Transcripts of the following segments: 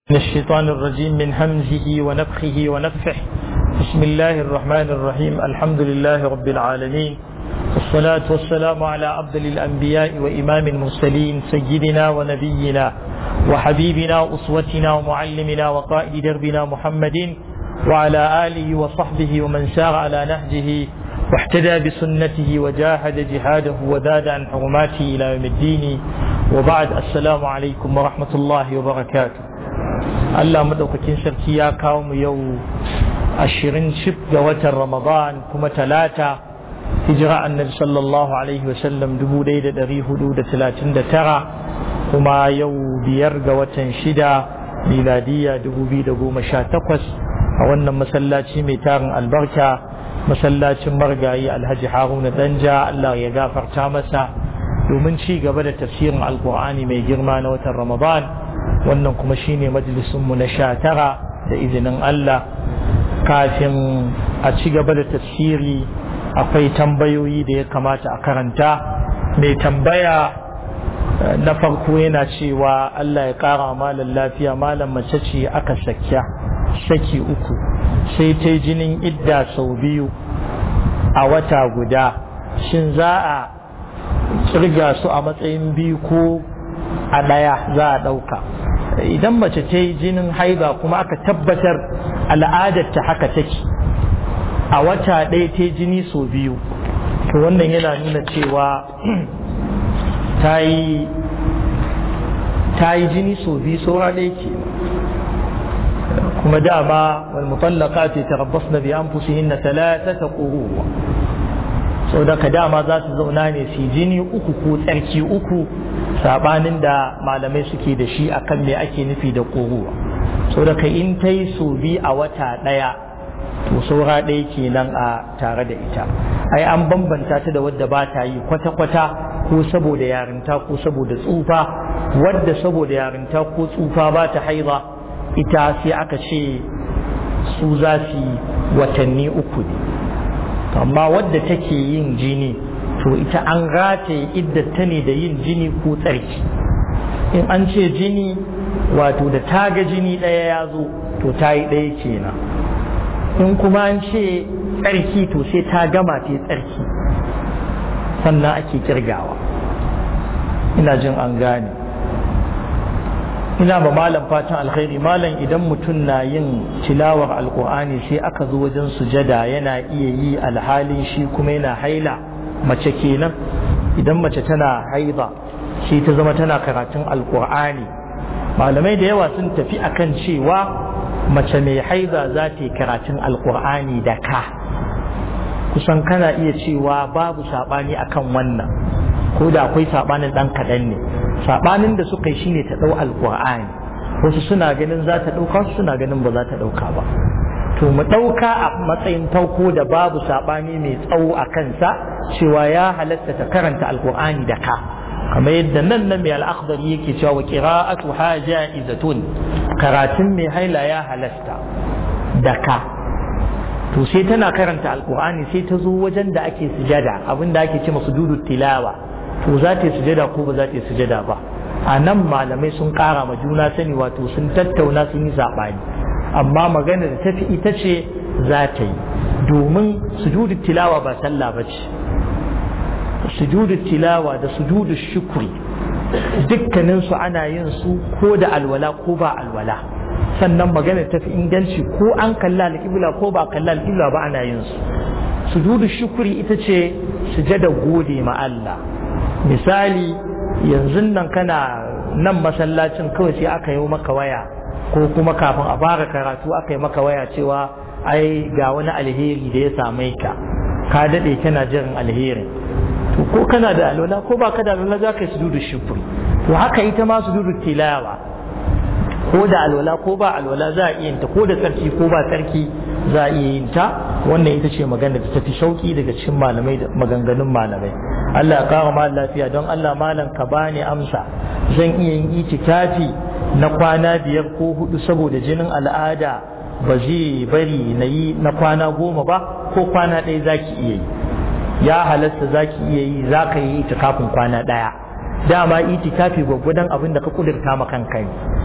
من الشيطان الرجيم من همزه ونفخه ونفخه بسم الله الرحمن الرحيم الحمد لله رب العالمين والصلاة والسلام على أفضل الأنبياء وإمام المرسلين سيدنا ونبينا وحبيبنا وأسوتنا ومعلمنا وقائد دربنا محمد وعلى آله وصحبه ومن سار على نهجه واحتدى بسنته وجاهد جهاده وزاد عن حرماته إلى يوم الدين وبعد السلام عليكم ورحمة الله وبركاته Allah maɗaukakin sarki ya kawo mu yau ashirin cif ga watan Ramadan kuma talata hijira annabi sallallahu alaihi wasallam dubu ɗaya da ɗari hudu da talatin da tara kuma yau biyar ga watan shida miladiya dubu biyu da goma sha takwas a wannan masallaci mai tarin albarka masallacin margayi alhaji haruna danja Allah ya gafarta masa domin ci gaba da tafsirin alkur'ani mai girma na watan Ramadan wannan kuma shine majalisunmu na sha tara da izinin Allah kafin a ci gaba da tafsiri akwai tambayoyi da ya kamata a karanta mai tambaya na farko yana cewa Allah ya kara malam lafiya malam mace ce aka sakya saki uku sai ta jinin idda sau biyu a wata guda shin za a kirga su a matsayin biyu ko a ɗaya za a ɗauka idan mace ta yi jinin haiba kuma aka tabbatar al'adarta haka take a wata ɗaya ta jini sau biyu to wannan yana nuna cewa ta yi jini sau biyu saura ɗaya ke kuma dama wal mutallaka ce ta rabbas na biyan fusihin na talata ta ƙuruwa sau da ka dama za su zauna ne su jini uku ko tsarki uku sabanin da malamai suke da shi akan me ake nufi da ƙuruwa sau da ka in ta yi so bi a wata ɗaya to saura ɗaya kenan a tare da ita ai an bambanta ta da wadda ba ta yi kwata-kwata ko saboda yarinta ko saboda tsufa wadda saboda yarinta ko tsufa ba ta haiza ita sai aka ce su za su yi watanni uku ne amma wadda take yin jini to ita an rataye iddata ne da yin jini ko tsarki in an ce jini wato da ta ga jini ɗaya ya zo to ta yi ɗaya kenan in kuma an ce tsarki to sai ta gama ta tsarki sannan ake kirgawa ina jin an gane ina ba malam fatan alkhairi malam idan mutum na yin tilawar alkur'ani sai aka zo wajen sujada yana iya yi alhalin shi kuma yana haila mace kenan idan mace tana haiza shi ta zama tana karatun alkur'ani malamai da yawa sun tafi akan cewa mace mai haiza za ta yi karatun alkur'ani da ka kusan kana iya cewa babu saɓani akan wannan ko da akwai saɓanin ɗan kaɗan ne saɓanin da suka yi shine ta ɗau alkur'ani wasu suna ganin za ta ɗauka wasu suna ganin ba za ta ɗauka ba to mu ɗauka a matsayin farko da babu saɓani mai tsawo a kansa cewa ya halatta ta karanta alkur'ani da ka kamar yadda nan nan mai al'akhdar yake cewa wa qira'atu haja'izatun karatun mai haila ya halasta da ka to sai tana karanta alkur'ani sai ta zo wajen da ake sujada abin da ake ce masu dudu tilawa to za ta yi sujada ko ba za ta yi sujada ba a nan malamai sun kara ma juna sani wato sun tattauna sun yi saɓani amma magana da tafi ita ce za ta yi domin sujudu tilawa ba sallah ba ce sujudu tilawa da sujudu shukri dukkaninsu ana yin su ko da alwala ko ba alwala sannan magana tafi inganci ko an kalla alƙibla ko ba kalla alƙibla ba ana yin su sujudu shukri ita ce sujada gode ma Allah misali yanzu nan kana nan masallacin kawai sai aka yi maka waya ko kuma kafin a fara karatu aka yi maka waya cewa ai ga wani alheri da ya same ka ka daɗe kana jiran alherin to ko kana da alwala ko ba ka da alwala za ka yi sujudu shukri to haka ita ma sujudu tilawa ko da alwala ko ba alwala za a iya yin ta ko da tsarki ko ba tsarki za a iya yin ta wannan ita ce magana da tafi shauki daga cikin malamai da maganganun malamai Allah ya kawo mal lafiya don Allah malam ka bani amsa zan iya yin itikafi na kwana biyar ko hudu saboda jinin al'ada ba zai bari na yi na kwana goma ba ko kwana ɗaya zaki iya yi ya halasta zaki iya yi za ka yi itikafin kwana ɗaya dama itikafi gwaggwadon abin da ka kudurta ma kanka ne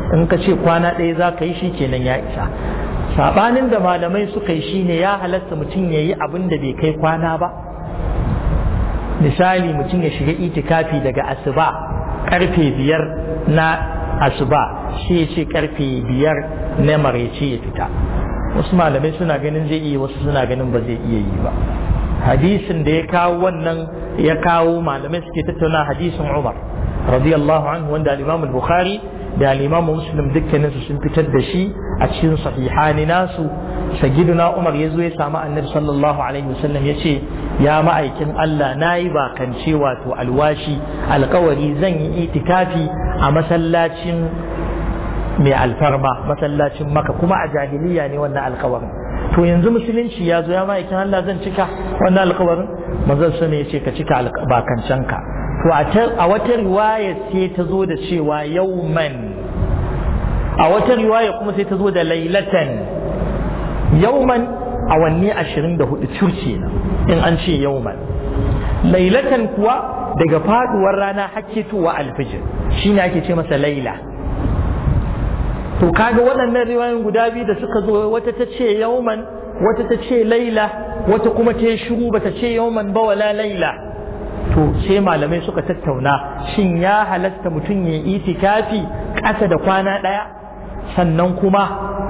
in ka ce kwana ɗaya za ka yi shi kenan ya isa sabanin da malamai suka yi shine ya halatta mutum ya yi abin da bai kai kwana ba misali mutum ya shiga itikafi daga asuba karfe biyar na asuba shi ya ce karfe biyar na maraice ya fita wasu malamai suna ganin zai iya wasu suna ganin ba zai iya yi ba hadisin da ya kawo wannan ya kawo malamai suke tattauna hadisin umar radiyallahu anhu wanda al-imam al-bukhari da al-imam muslim dukkaninsu sun fitar da shi a cikin sahihani nasu sagiduna umar ya zo ya samu annabi sallallahu alaihi wasallam ya ce ya ma'aikin Allah na yi bakance wato alwashi alkawari zan yi itikafi a masallacin mai alfarma masallacin maka kuma a jahiliya ne wannan alkawarin to yanzu musulunci ya zo ya ma'aikin Allah zan cika wannan alkawarin manzon sa ya ce ka cika bakancenka to a wata riwaya sai ta zo da cewa yauman a wata riwaya kuma sai ta zo da lailatan yauman awanni ashirin da hudu curce na in an ce yauman lailatan kuwa daga faduwar rana hakketowa alfijir shine ake ce masa laila to kaga waɗannan riwayoyin guda biyu da suka zo wata ta ce yauman wata ta ce laila wata kuma ta yi shiru bata ce yauman ba wala laila to sai malamai suka tattauna shin ya halatta mutum ya itikafi ƙasa da kwana ɗaya sannan kuma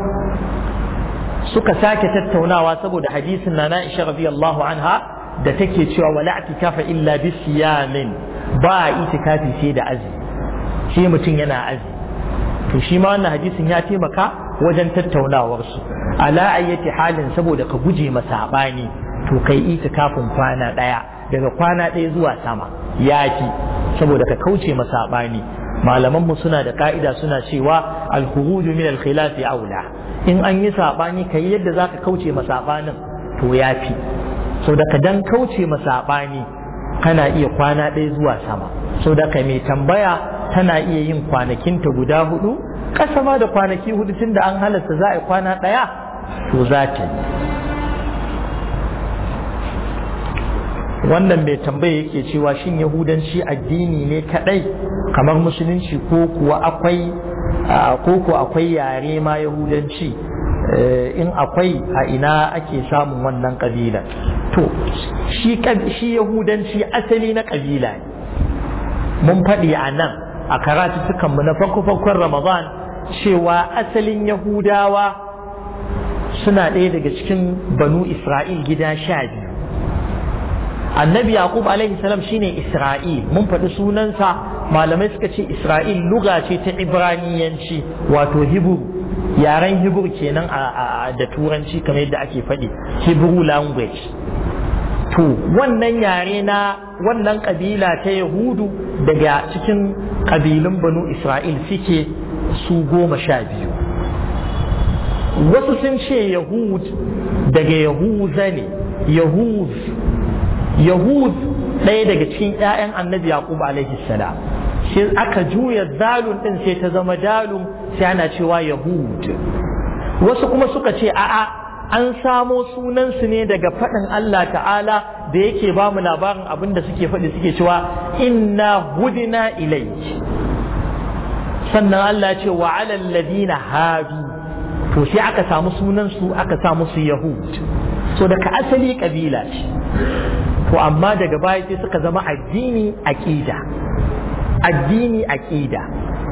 suka sake tattaunawa saboda hadisin na Aisha radiyallahu anha da take cewa wala itikafa illa bi siyamin ba itikafi sai da azumi sai mutum yana azumi to shi ma wannan hadisin ya taimaka wajen tattaunawar su ala ayyati halin saboda ka guje masa sabani to kai itikafin kwana ɗaya daga kwana ɗaya zuwa sama yafi saboda ka kauce masa sabani malaman mu suna da ka'ida suna cewa al-khuruju min al-khilaf aula in an yi sabani kai yadda zaka kauce ma sabanin to yafi so da ka dan kauce ma sabani kana iya kwana ɗaya zuwa sama so da ka mai tambaya tana iya yin kwanakinta guda hudu ƙasa ma da kwanaki hudu tun da an halasta za a yi kwana ɗaya to za ta yi wannan mai tambaya yake cewa shin yahudanci addini ne kadai kamar musulunci ko kuwa akwai ko ko akwai yare ma yahudanci in akwai a ina ake samun wannan kabila to shi shi yahudanci asali na kabila ne mun faɗi a nan a karatuttukanmu na farko-farkon ramadan cewa asalin yahudawa suna ɗaya daga cikin banu isra'il gida sha biyu annabi yaqub alaihi salam shine isra'il mun faɗi sunansa malamai suka ce isra'il luga ce ta ibraniyanci wato hibru yaren hibru kenan da turanci kamar yadda ake faɗi hebrew language to wannan yare na wannan kabila ta yahudu daga cikin kabilun banu isra'il suke su goma sha biyu wasu sun ce yahud daga yahuza ne yahuz yahud ɗaya daga cikin 'ya'yan annabi yaqub alaihi salam sai aka juya zalun ɗin sai ta zama dalun sai ana cewa yahud wasu kuma suka ce a'a an samo sunansu ne daga faɗin Allah ta'ala da yake ba mu labarin abin da suke faɗi suke cewa inna hudina ilayk sannan Allah ce wa alal ladina hadu to sai aka samu sunansu aka sa musu yahud so daga asali kabila ce to amma daga baya sai suka zama addini aqida addini aqida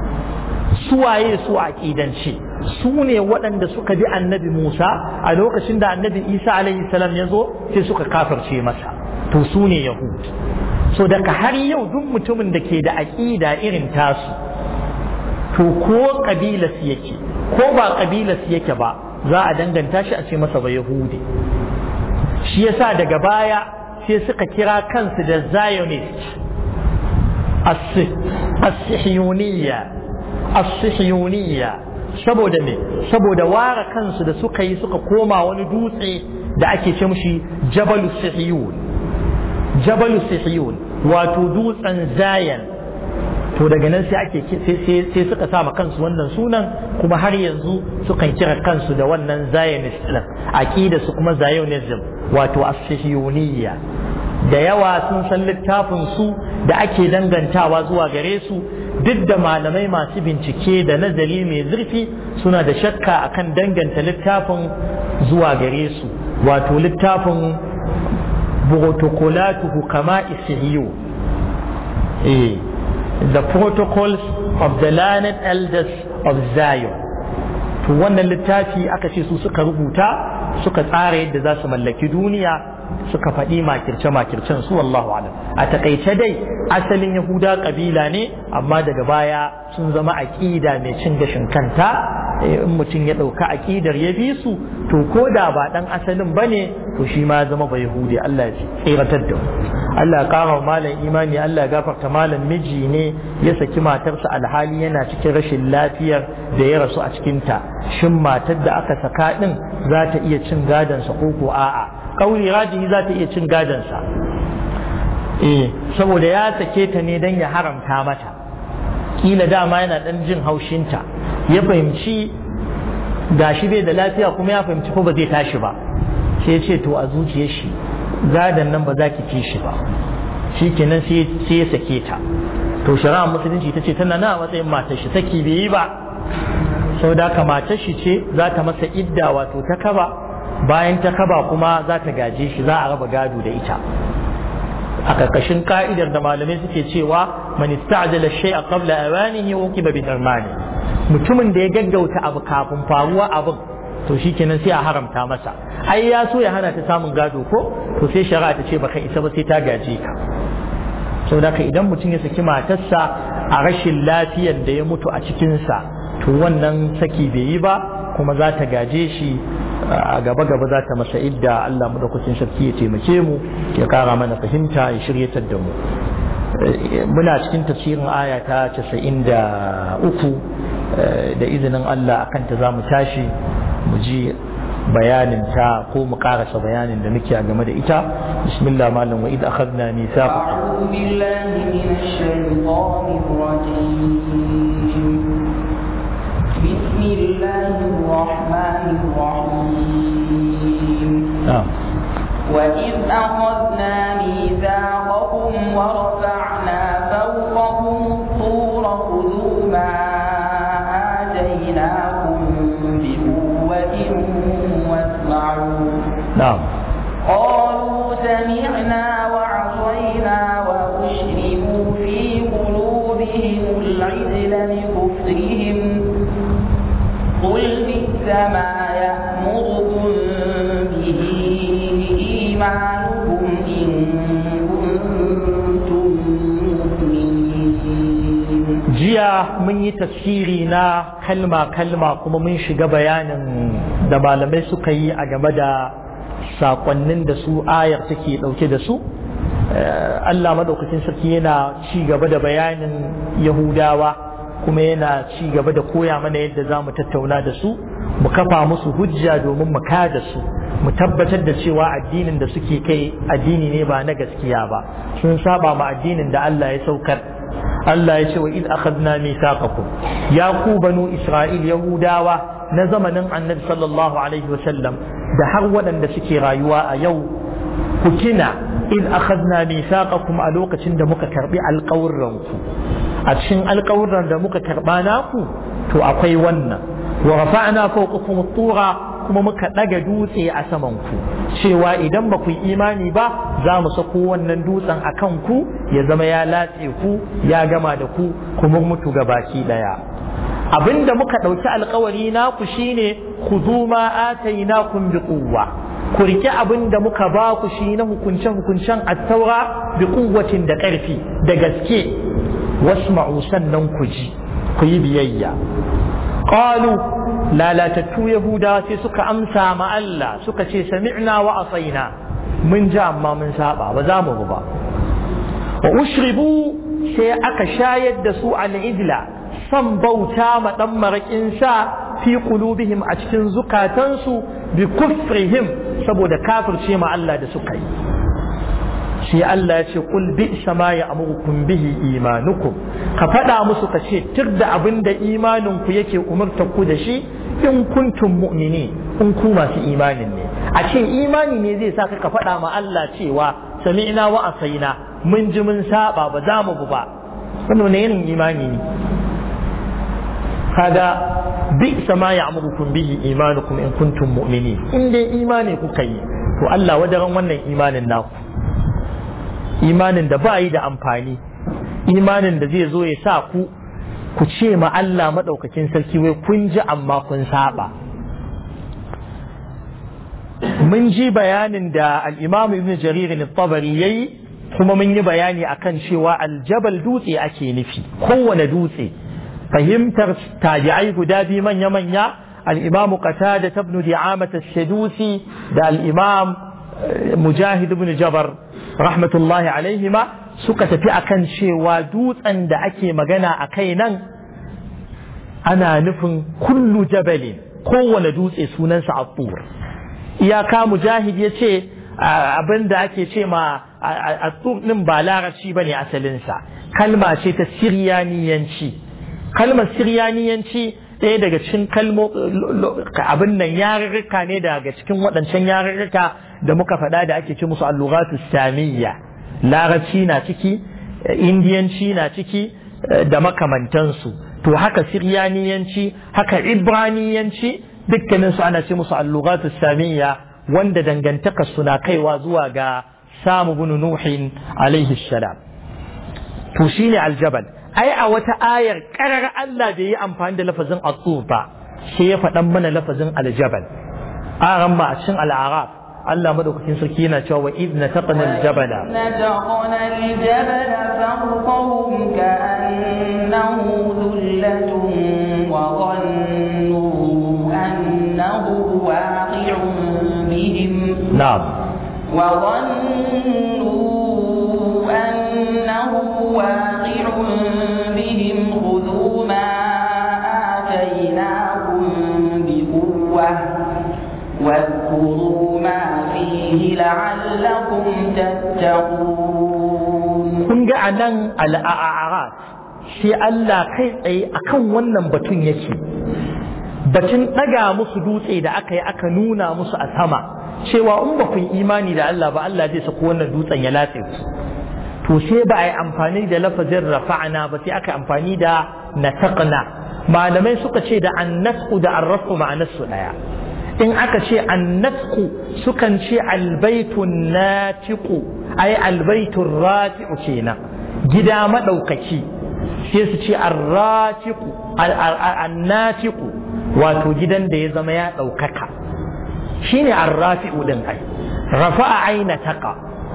suwaye su aqidanci su ne waɗanda suka bi annabi Musa a lokacin da annabi Isa alaihi salam ya zo sai suka kafirce masa to su ne Yahud so daga har yau duk mutumin da ke da aƙida irin tasu to ko ƙabilas yake ko ba ƙabilas yake ba za a danganta shi a ce masa ba Yahudi shi yasa daga baya sai suka kira kansu da Zionist as-sihiyuniyya as-sihiyuniyya saboda me saboda ware kansu da suka yi suka koma wani dutse da ake ce mushi jabalu sihiyun jabalu sihiyun wato dutsen zayan to daga nan sai ake sai suka sama kansu wannan sunan kuma har yanzu sukan kira kansu da wannan zionist din aqida su kuma zionism wato as-sihiyuniyya da yawa sun san littafin su da ake dangantawa zuwa gare su duk da malamai masu bincike da nazari mai zurfi suna da shakka akan danganta littafin zuwa gare su wato littafin protocolatu hukama isihiyo eh the protocols of the learned elders of Zion to wannan littafi aka ce su suka rubuta suka tsara yadda za su mallaki duniya suka faɗi makirce-makircen su wallahu alam a takaice dai asalin yahuda kabila ne amma daga baya sun zama aƙida mai cin gashin kanta in mutum ya ɗauka aƙidar ya bi su to ko da ba ɗan asalin ba ne to shi ma zama ba yahudi Allah ya tsiratar da mu Allah ya ƙara malam imani Allah ya gafarta malam miji ne ya saki matarsa alhali yana cikin rashin lafiyar da ya rasu a cikinta shin matar da aka saka ɗin za ta iya cin gadonsa ko ko a'a kauli rajihi za ta iya cin gadonsa eh saboda ya sake ta ne don ya haramta mata kila dama yana dan jin haushinta ya fahimci gashi bai da lafiya kuma ya fahimci ko ba zai tashi ba sai ya ce to a zuciyar shi gadon nan ba za ki ci shi ba shi kenan sai ya sake ta to shari'a musulunci ta ce tana na matsayin matar shi saki bai yi ba sau da ka matar shi ce za ta masa idda wato ta kaba bayan ta kaba kuma za ta gaje shi za a raba gado da ita a karkashin ka'idar da malamai suke cewa man ista'jala shay'a qabla awanihi uqiba bi darmani mutumin da ya gaggauta abu kafin faruwa abin to shikenan sai a haramta masa ai ya so ya hana ta samun gado ko to sai shari'a ta ce baka isa ba sai ta gaje ka saboda ka idan mutum ya saki matarsa a rashin lafiyar da ya mutu a cikinsa to wannan saki bai yi ba kuma za ta gaje shi a gaba gaba za ta masa idda Allah madaukakin sarki ya taimake mu ya kara mana fahimta ya shiryatar da mu muna cikin tafsirin aya ta 93 da izinin Allah akan ta za mu tashi mu ji bayanin ta ko mu karasa bayanin da muke a game da ita bismillah malam wa id akhadna mithaqakum a'udhu billahi minash shaitanir rajim بسم الله الرحمن الرحيم نعم وإذ أخذنا ميثاقكم ورفعنا فوقكم الطور خذوا ما آتيناكم بقوة واسمعوا نعم قالوا سمعنا وعصينا وأشربوا في قلوبهم العجل بكفرهم قل بئس ما يأمركم به إيمانكم إن كنتم مؤمنين jiya mun yi tafsiri na kalma-kalma kuma mun shiga bayanin da malamai suka yi a game da sakonnin da su ayar take dauke da su Allah madaukakin sarki yana ci gaba da bayanin yahudawa kuma yana ci gaba da koya mana yadda za mu tattauna da su mu kafa musu hujja domin mu kada su mu tabbatar da cewa addinin da suke kai addini ne ba na gaskiya ba sun saba ma addinin da Allah ya saukar Allah ya ce wa id akhadna mithaqakum ya ku banu isra'il yahudawa na zamanin annabi sallallahu alaihi wasallam da har waɗanda suke rayuwa a yau ku kina id akhadna mithaqakum a lokacin da muka karbi alƙawurranku a cikin alƙawurran da muka karba naku to akwai wannan wa rafa'na fawqakum at-tura kuma muka ɗaga dutse a saman ku cewa idan ba ku yi imani ba za mu sako wannan dutsen a kan ku ya zama ya latse ku ya gama da ku kuma mutu ga baki ɗaya abinda muka ɗauki alkawari naku shine ku zo ma atainakum bi quwwa ku rike abin da muka ba ku shi na hukunce hukuncen attaura bi quwwatin da ƙarfi da gaske wasma'u sannan ku ji ku yi biyayya qalu lalatattu yahudawa sai suka amsa ma Allah suka ce sami'na wa asaina mun ji amma mun saba ba za mu ba wa ushribu sai aka shayar da su al-idla san bauta ma dan marakin sa fi qulubihim a cikin zukatansu bi kufrihim saboda kafirce ma Allah da suka yi sai Allah ya ce kul bi sama ya amurukum bihi imanukum ka faɗa musu ka ce tir da abin da imanin ku yake umurta ku da shi in kuntum mu'mini in ku masu imanin ne a ce imani ne zai sa ka faɗa ma Allah cewa sami'na wa asaina mun ji mun saba ba za mu ba wannan wani irin imani ne kaga bi sama ya amurukum bihi imanukum in kuntum mu'minin in dai imani kuka yi to Allah wadaran wannan imanin naku imanin da ba yi da amfani imanin da zai zo ya sa ku ku ce ma Allah maɗaukakin sarki wai kun ji amma kun saba mun ji bayanin da al'imamu ibn jarir tabari ya yi kuma mun yi bayani akan cewa aljabal dutse ake nufi kowane dutse fahimtar tabi'ai guda biyu manya-manya al'imamu qatada ibn di'amat as-sadusi da al'imam mujahid ibn jabar rahmatullahi alaihima suka tafi akan cewa dutsen da ake magana a kai nan ana nufin kullu jabalin kowane dutse sunansa abur iyaka mujahid ya ce abin da ake ce ma a ɗin ba larabci ba ne asalinsa kalma ce ta siryaniyanci kalmar siryaniyanci ɗaya daga cikin kalmo abin nan yarurruka ne daga cikin waɗancan yarurruka da muka faɗa da ake ce musu alluratu samiyya larabci na ciki indiyanci na ciki da makamantansu to haka siryaniyanci haka ibraniyanci dukkaninsu ana ce musu alluratu samiyya wanda dangantaka suna kaiwa zuwa ga samu bin nuhin alaihi salam to shine aljabal ai a wata ayar karar Allah da yi amfani da lafazin at ba sai ya faɗan mana lafazin aljabal a ma a cikin al'araf Allah madaukakin sarki yana cewa wa idh nataqna al-jabala nataqna al-jabala fawqahum ka'annahu dhullatun wa dhannu annahu waqi'un bihim na'am wa dhannu annahu waqi'un bihim khudhu ma atainakum biquwwah واذكروا ما فيه لعلكم تتقون kun ga a nan al'a'arat sai Allah kai tsaye akan wannan batun yake batun ɗaga musu dutse da aka yi aka nuna musu a sama cewa in ba kun imani da Allah ba Allah zai sako wannan dutsen ya latse ku to sai ba a yi amfani da lafazin rafa'ana ba sai aka amfani da nataqna malamai suka ce da annasku da arrafu ma'anarsu ɗaya in aka ce annatku sukan ce albaitun natiku ai albaitun rafi'u kenan gida maɗaukaki sai su ce arratiku annatiku wato gidan da ya zama ya ɗaukaka shine arrafi'u din ai rafa'a aina taqa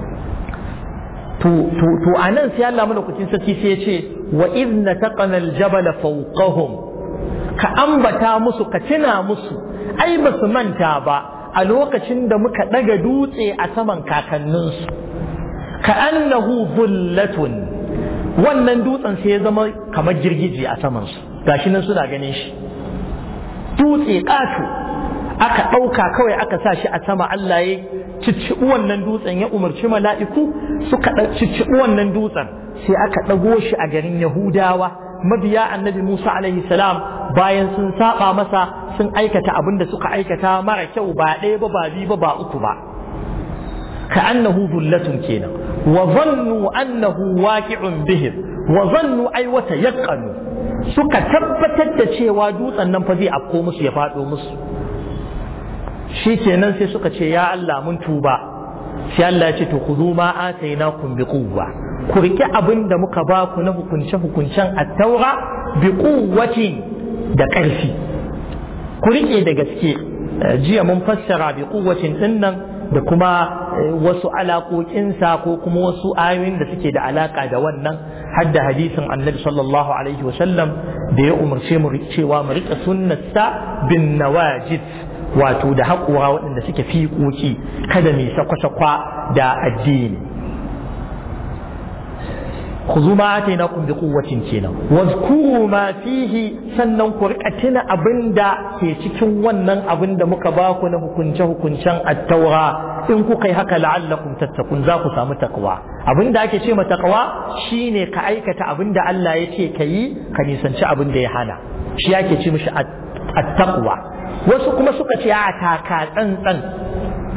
to to to anan sai Allah madaukakin sarki sai ya ce wa idna taqana aljabala fawqahum ka ambata musu ka tuna musu ai ba su manta ba a lokacin da muka ɗaga dutse a saman kakanninsu ka annahu zullatun wannan dutsen sai ya zama kamar girgije a samansu gashi nan suna ganin shi dutse ƙato aka ɗauka kawai aka sa shi a sama Allah ya cicciɓi wannan dutsen ya umarci mala'iku suka cicciɓi wannan dutsen sai aka ɗago shi a garin Yahudawa mabiya annabi Musa alaihi salam bayan sun saba masa sun aikata abin da suka aikata mara kyau ba ɗaya ba ba biyu ba ba uku ba ka annahu zullatun kenan wa zannu annahu waqi'un bihim wa zannu ay wa tayaqqanu suka tabbatar da cewa dutsen nan fa zai afko musu ya faɗo musu shi kenan sai suka ce ya Allah mun tuba sai Allah ya ce to khudhu ma atainakum bi quwwa ku riƙe abin da muka ba ku na hukunce-hukuncen attaura bi kuwacin da ƙarfi ku riƙe da gaske jiya mun fassara bi kuwacin ɗin nan da kuma wasu alaƙoƙinsa ko kuma wasu ayoyin da suke da alaƙa da wannan har da hadisin annabi sallallahu alaihi wasallam da ya umarce mu cewa mu riƙe sunnarsa bin nawajid wato da haƙura waɗanda suke fiƙoƙi kada mai sakwa-sakwa da addini خذوا ما آتيناكم بقوة كينا واذكروا ما فيه sannan ku rika tuna abin da ke cikin wannan abin da muka ba ku na hukunce hukuncen attaura in kuka yi haka la'allakum tattakun za ku samu takwa abin da ake ce ma takwa shine ka aikata abin da Allah ya ce ka yi ka nisanci abin da ya hana shi ake ce mishi attaqwa wasu kuma suka ce a taka tsantsan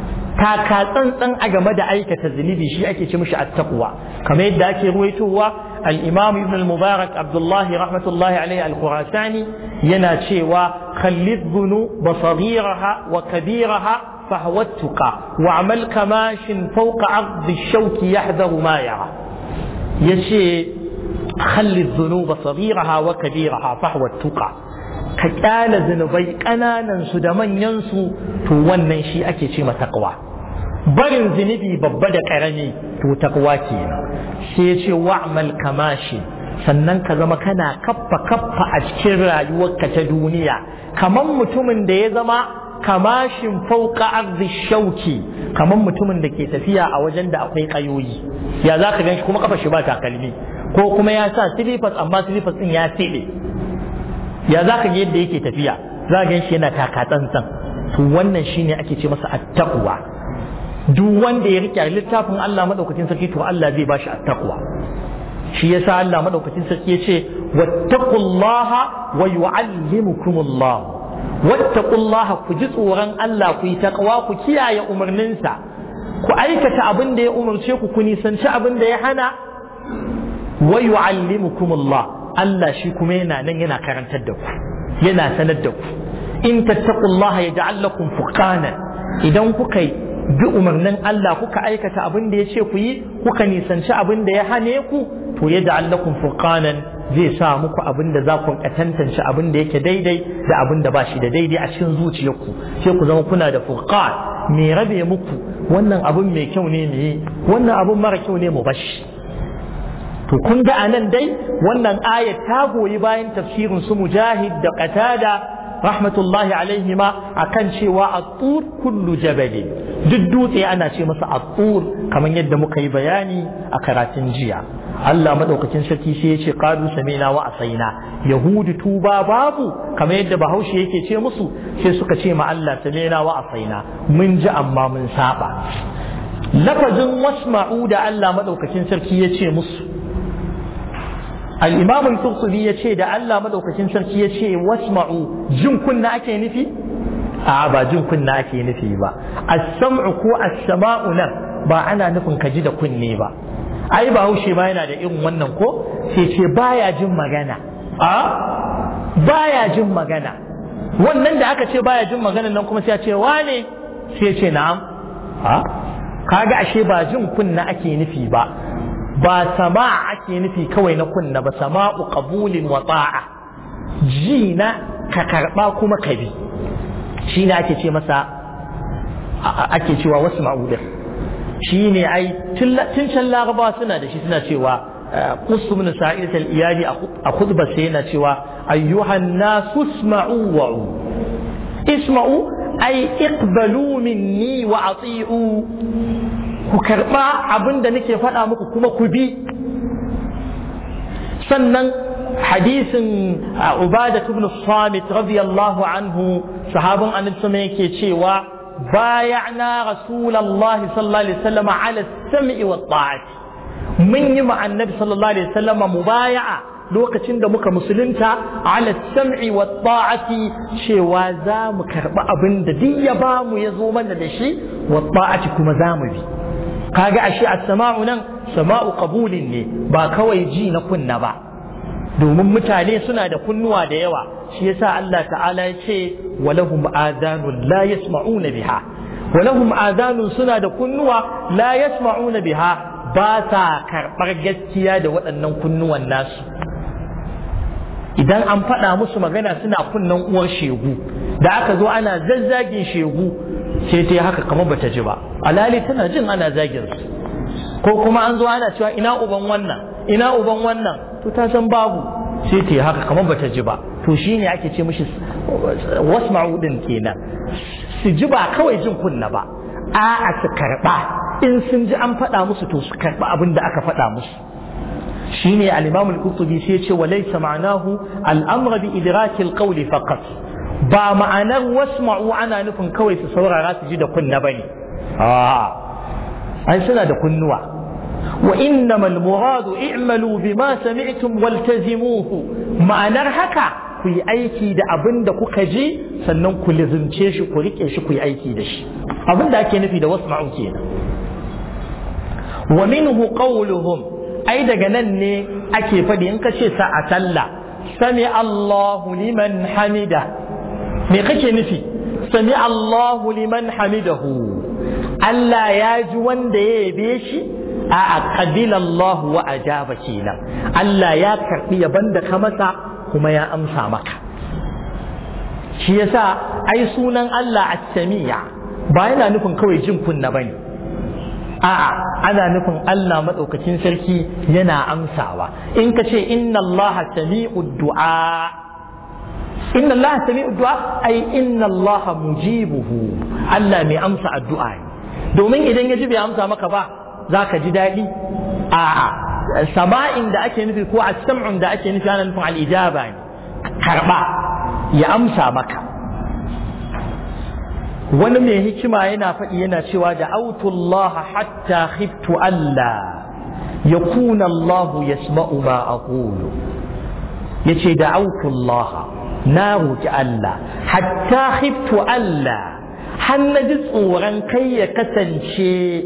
taka tsantsan a game da aikata zunubi shi ake ce mishi attaqwa kamar yadda ake ruwaitowa al-imam ibn al-mubarak abdullahi rahmatullahi alaihi al-khurasani yana cewa khallid bunu basagiraha wa kabiraha فهو التقى وعمل كماش فوق عرض الشوك يحذر ما يرى يشي خلي الذنوب صغيرها وكبيرها فهو التقى كقال ذنوبي قنانا سدمن ينسو تو wannan shi ake ce ma taqwa barin zunubi babba da karami to taqwa kenan sai ya ce wa'mal kamashi sannan ka zama kana kaffa kaffa a cikin rayuwarka ta duniya kamar mutumin da ya zama kamashin fauka arzi shauki kamar mutumin da ke tafiya a wajen da akwai kayoyi ya za ka ganshi kuma kafa shi ba takalmi ko kuma ya sa silifas amma silifas din ya tsebe ya za ka ga yadda yake tafiya za ka ganshi yana taka tsantsan to wannan shine ake ce masa attaqwa duk wanda ya rike littafin Allah madaukakin sarki to Allah zai bashi attaqwa shi yasa Allah madaukakin sarki ya ce wattaqullaha wa yu'allimukumullah wattaqullaha ku ji tsoron Allah ku yi taqwa ku kiyaye umarninsa ku aikata abin da ya umarce ku ku nisanci abin da ya hana wa yu'allimukumullah Allah shi kuma yana nan yana karantar da ku yana sanar da ku in tattaqullaha yaj'al lakum furqanan idan kuka bi umarnin Allah kuka aikata abin da ya ce ku yi kuka nisanci abin da ya hane ku to yaj'al lakum furqanan zai sa muku abin da za ku tantance abin da yake daidai da abin da ba shi da daidai a cikin zuciyarku sai ku zama kuna da furqan me rabe muku wannan abin mai kyau ne me wannan abin mara kyau ne mu bashi to kun ga anan dai wannan ayat ta goyi bayan tafsirin su mujahid da qatada rahmatullahi alaihima akan cewa at-tur kullu jabalin duk dutse ana ce masa at-tur kamar yadda muka yi bayani a karatun jiya Allah madaukakin sarki sai ya ce qalu sami'na wa asaina yahudu tuba babu kamar yadda bahaushe yake ce musu sai suka ce ma Allah sami'na wa asaina mun ji amma mun saba lafazin wasma'u da Allah madaukakin sarki ya ce musu al-imam al-qurtubi ya ce da Allah madaukakin sarki ya ce wasma'u jin kunna ake nufi a ba jin kunna ake nufi ba as-sam'u ko as-sama'u nan ba ana nufin ka ji da kunne ba ai ba haushe ba yana da irin wannan ko sai ce baya jin magana a baya jin magana wannan da aka ce baya jin magana nan kuma sai ya ce wane sai ce na'am a kaga ashe ba jin kunna ake nufi ba ba sama ake nufi kawai na kunna ba sama'u qabulin wa ta'a ji na ka karba kuma ka bi shi ne ake ce masa ake cewa wasu ma'udin shi ne ai tun can laraba suna da shi suna cewa kusu min sa'id al-iyali a khutba sai yana cewa ayyuhan nasu isma'u wa'u isma'u ai iqbalu minni wa ati'u ku karba abin da nake faɗa muku kuma ku bi sannan hadisin ubada ibn samit radiyallahu anhu sahabin annabi sama yake cewa بايعنا رسول الله صلى الله عليه وسلم على السمع والطاعة من يمع النبي صلى الله عليه وسلم مبايعة lokacin da muka musulunta ala sam'i wa ta'ati cewa za mu karɓi abin da duk ya ba mu ya zo mana da shi wa ta'ati kuma za mu bi kaga ashe as-sama'u nan sama'u qabulin ne ba kawai ji na kunna ba domin mutane suna da kunnuwa da yawa shi yasa Allah ta'ala ya ce walahum adanun la yasma'una biha walahum adanun suna da kunnuwa la yasma'una biha ba sa karɓar gaskiya da waɗannan kunnuwan nasu idan an faɗa musu magana suna kunnan uwar shegu da aka zo ana zazzagin shegu sai ta yi haka kamar bata ji ba alali tana jin ana zagin su ko kuma an zo ana cewa ina uban wannan ina uban wannan to ta san babu sai ta yi haka kamar bata ji ba to shine ake ce mishi wasma'u din kenan su ji ba kawai jin kunna ba a'a su karba in sun ji an faɗa musu to su karba abin da aka faɗa musu shine al-imam al-qurtubi sai ya ce wa laysa ma'anahu al-amr bi idraki al-qawli faqat ba ma'anar wasma'u ana nufin kawai su saurara su ji da kunna bane a ai suna da kunnuwa wa innamal muradu i'malu bima sami'tum waltazimuhu ma'anar haka ku yi aiki da abin da kuka ji sannan ku lizimce shi ku rike shi ku yi aiki da shi abin da ake nufi da wasma'u kenan wa minhu qawluhum ai daga nan ne ake faɗi in ka ce sa a sallah sami Allahu liman hamida me kake nufi sami Allahu liman hamidahu Allah ya ji wanda ya yabe shi a aqbila Allah wa ajaba kenan Allah ya karbi yaban da ka masa kuma ya amsa maka shi yasa ai sunan Allah as-sami'a ba yana nufin kawai jin kunna bane a'a ana nufin Allah madaukakin sarki yana amsawa in ka ce inna Allah sami'ud du'a inna Allah sami'ud du'a ai inna Allah mujibuhu Allah mai amsa addu'a ne domin idan ya ji bai amsa maka ba za ka ji daɗi a'a sama'in da ake nufi ko a sam'un da ake nufi ana nufin al'ijaba ne karɓa ya amsa maka wani mai hikima yana faɗi yana cewa da autullah hatta khiftu Allah ya kuna Allah ya sma'u ma a ya ce da autullah na roƙi Allah hatta khiftu Allah har na ji tsoron kai ya kasance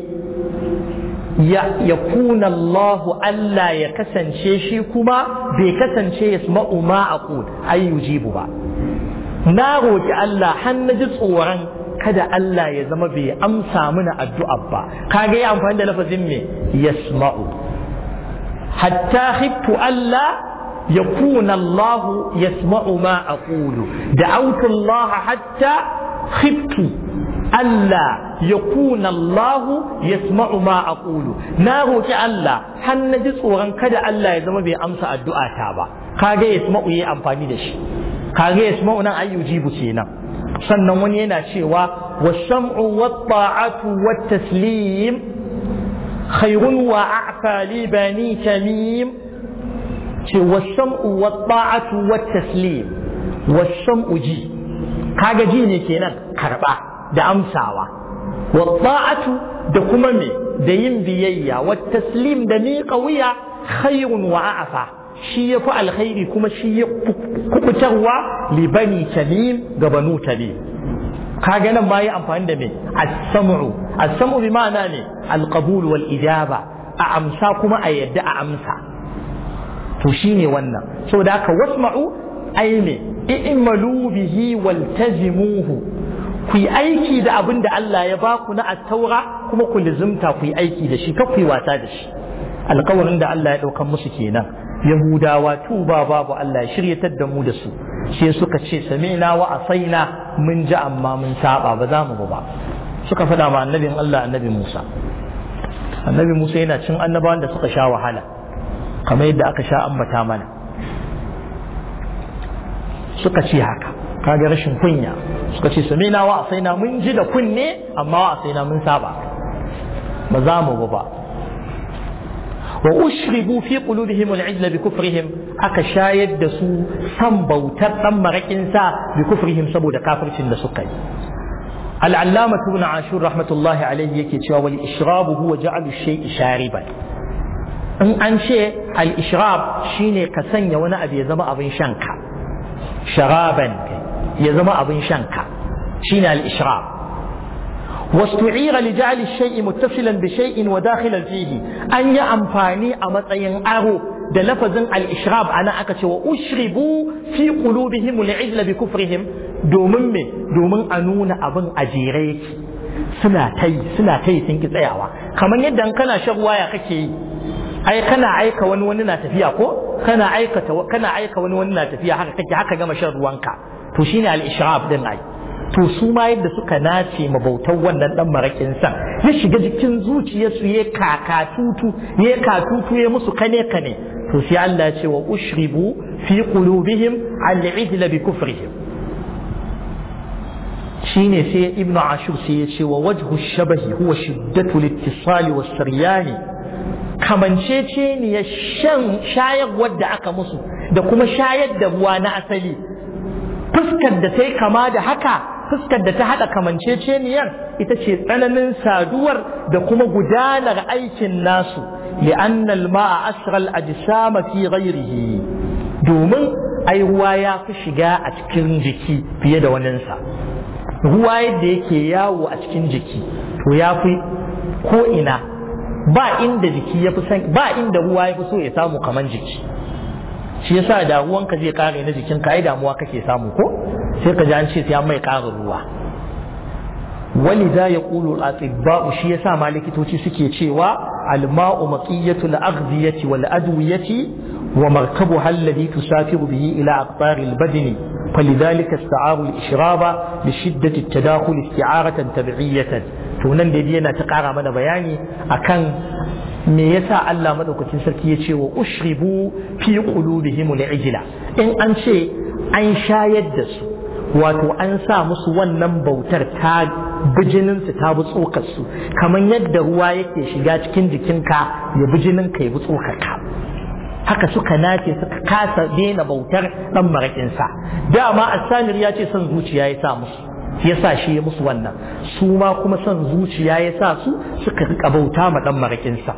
ya kuna Allahu Allah ya kasance shi kuma bai kasance ya sma'u ma a ai yujibu ba na roƙi Allah har na ji tsoron kada Allah ya zama bai amsa mana addu'a ba kaga ya amfani da lafazin me yasma'u hatta khiftu Allah yakuna Allah yasma'u ma aqulu da'awtu Allah hatta khiftu Allah ya kuna Allah ya sma'u ma a ƙulu na roƙi Allah har na ji tsoron kada Allah ya zama bai amsa addu'a ta ba kage ya sma'u yi amfani da shi kage ya sma'u nan ayyujibu kenan sannan wani yana cewa wa sam'u wa ta'atu wa taslim khairun wa a'fa li bani tamim ce wa sam'u wa ta'atu wa taslim wa sam'u ji kaga ji ne kenan karba da amsawa wa ta'atu da kuma me da yin biyayya wa taslim da miƙa wuya khairun wa a'fa shi ya fi alkhairi kuma shi ya kubutarwa li bani tamim ga banu tamim kaga nan ma yi amfani da me as-sam'u as-sam'u bi ma'ana ne al-qabul wal ijaba a amsa kuma a yadda a amsa to shine wannan saboda haka wasma'u ai ne i'malu bihi waltazimuhu ku yi aiki da abin da Allah ya baku na attaura kuma ku lizumta ku yi aiki da shi kar ku yi wasa da shi alkawarin da Allah ya ɗaukan musu kenan yahudawa tuba babu Allah ya shiryatar da mu da su sai suka ce sami'na wa asaina mun ji amma mun saba ba za mu ba suka faɗa ma annabin Allah annabi Musa annabi Musa yana cin annabawan da suka sha wahala kamar yadda aka sha ambata mana suka ce haka kaga rashin kunya suka ce sami'na wa asaina mun ji da kunne amma wa asaina mun saba ba za mu ba وأشربوا في قلوبهم العجل بكفرهم أكا شايد دسو سم بوتر تم ركنسا بكفرهم سبو دا كافر شند سكي العلامة ابن عاشور رحمة الله عليه يكي والإشراب هو جعل الشيء شاربا in an ce al-ishrab shine ka sanya wani abu ya zama abin shanka sharaban ya zama abin shanka shine al-ishrab واستعير لجعل الشيء متصلا بشيء وداخلا فيه أن يأمفاني أمطين أرو da lafazin al-ishrab ana aka ce wa ushribu fi qulubihim al-ijla bi kufrihim domin me domin a nuna abin a jere yake suna tai suna tai sun ki tsayawa kamar yadda kana shan ruwa ya kake yi ai kana aika wani wani na tafiya ko kana aikata kana aika wani wani na tafiya haka kake haka gama shan ruwanka to shine al-ishrab din ai to su ma yadda suka nace mabautan wannan dan marakin san ya shiga jikin zuciyarsu ya kakatutu ya katutu ya musu kane kane to sai Allah ya ce wa ushribu fi qulubihim al-ijla bi kufrihim shine sai ibnu ashur sai ya ce wa wajhu shabahi huwa shiddatu al-ittisal wa saryani kamancece ne ya shan shayarwar da aka musu da kuma shayar da ruwa na asali fuskar da ta yi kama da haka fuskar da ta haɗa kamanceceniyar ita ce tsananin saduwar da kuma gudanar aikin nasu li'annal ma'a asral ajsama fi ghairihi domin ai ruwa ya fi shiga a cikin jiki fiye da waninsa ruwa yadda yake yawo a cikin jiki to ya fi ko ina ba inda jiki ya fi san ba inda ruwa ya fi so ya samu kaman jiki shi yasa da ruwanka zai kare na jikin ka ai damuwa kake samu ko sai ka ji an ce sai an mai ƙarin ruwa ولذا يقول الأطباء شيء سامع likitoci suke cewa الماء مطية الأغذية والأدوية ومركبها الذي تسافر به إلى أقطار البدن فلذلك استعاروا الإشراب لشدة التداخل استعارة تبعية tunan da yana ta ƙara mana bayani akan me yasa Allah madaukakin sarki ya ce wa ushribu fi qulubihim al-ijla in an ce an shayar da su wato an sa musu wannan bautar ta bijininsu ta bi tsokarsu kamar yadda ruwa yake shiga cikin jikinka ya bijininka ya bi tsokarka haka suka nace suka kasa daina bautar dan maraƙinsa dama asamir ya ce son zuciya ya sa musu ya sa shi ya musu wannan su ma kuma son zuciya ya sa su suka rika bauta ma dan maraƙinsa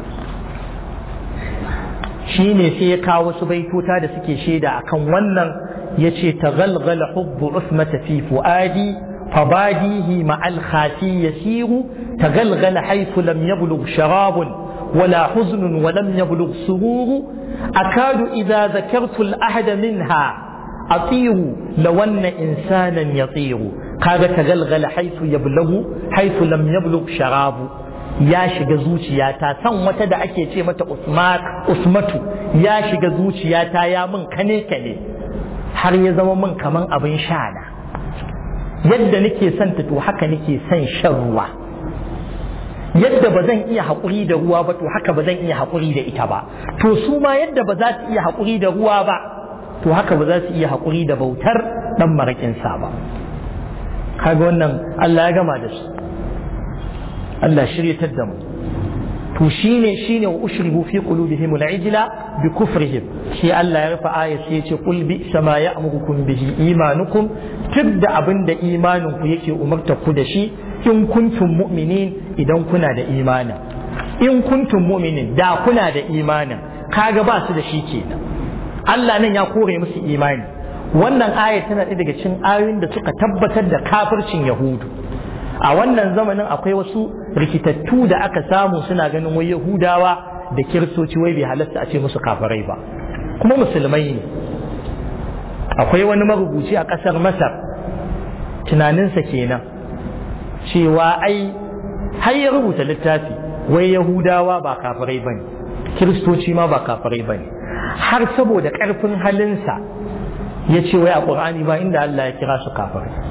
shi ne sai ya kawo wasu baitota da suke shaida akan wannan ya ce ta galgala hubbu usmata fi fu'adi فباديه مع الخاتي يسير تغلغل حيث لم يبلغ شراب ولا حزن ولم يبلغ سرور أكاد إذا ذكرت الأحد منها أطير لو أن إنسانا يطير قال تغلغل حيث يبلغ حيث لم يبلغ شراب ya shiga zuciyata san wata da ake ce mata usmatu ya shiga zuciyata ya min kane kane har ya zama min kaman abin sha na yadda nake son ta to haka nake son shan ruwa yadda ba zan iya haƙuri da ruwa ba to haka ba zan iya haƙuri da ita ba to su ma yadda ba za su iya haƙuri da ruwa ba to haka ba za su iya haƙuri da bautar ɗan maraƙinsa ba kaga wannan Allah ya gama da su Allah shiryatar da mu to shine shine wa ushribu fi qulubihim al-ijla bi kufrihim shi Allah ya rufe aya sai ya ce qul bi sama ya'murukum bihi imanukum tibda abinda imanin ku yake umarta ku da shi in kuntum mu'minin idan kuna da imanin in kuntum mu'minin da kuna da imanin kaga ba su da shi kenan Allah nan ya kore musu imani wannan aya tana ɗaya daga cikin ayoyin da suka tabbatar da kafircin yahudu a wannan zamanin akwai wasu rikitattu da aka samu suna ganin wai yahudawa da kiristoci wai bai halatta a ce musu kafirai ba kuma musulmai ne akwai wani marubuci a ƙasar masar tunaninsa kenan cewa ai har ya rubuta littafi wai yahudawa ba kafirai ba ne kiristoci ma ba kafirai ba ne har saboda ƙarfin halinsa ya ce wai a ƙur'ani ba inda Allah ya kira su kafirai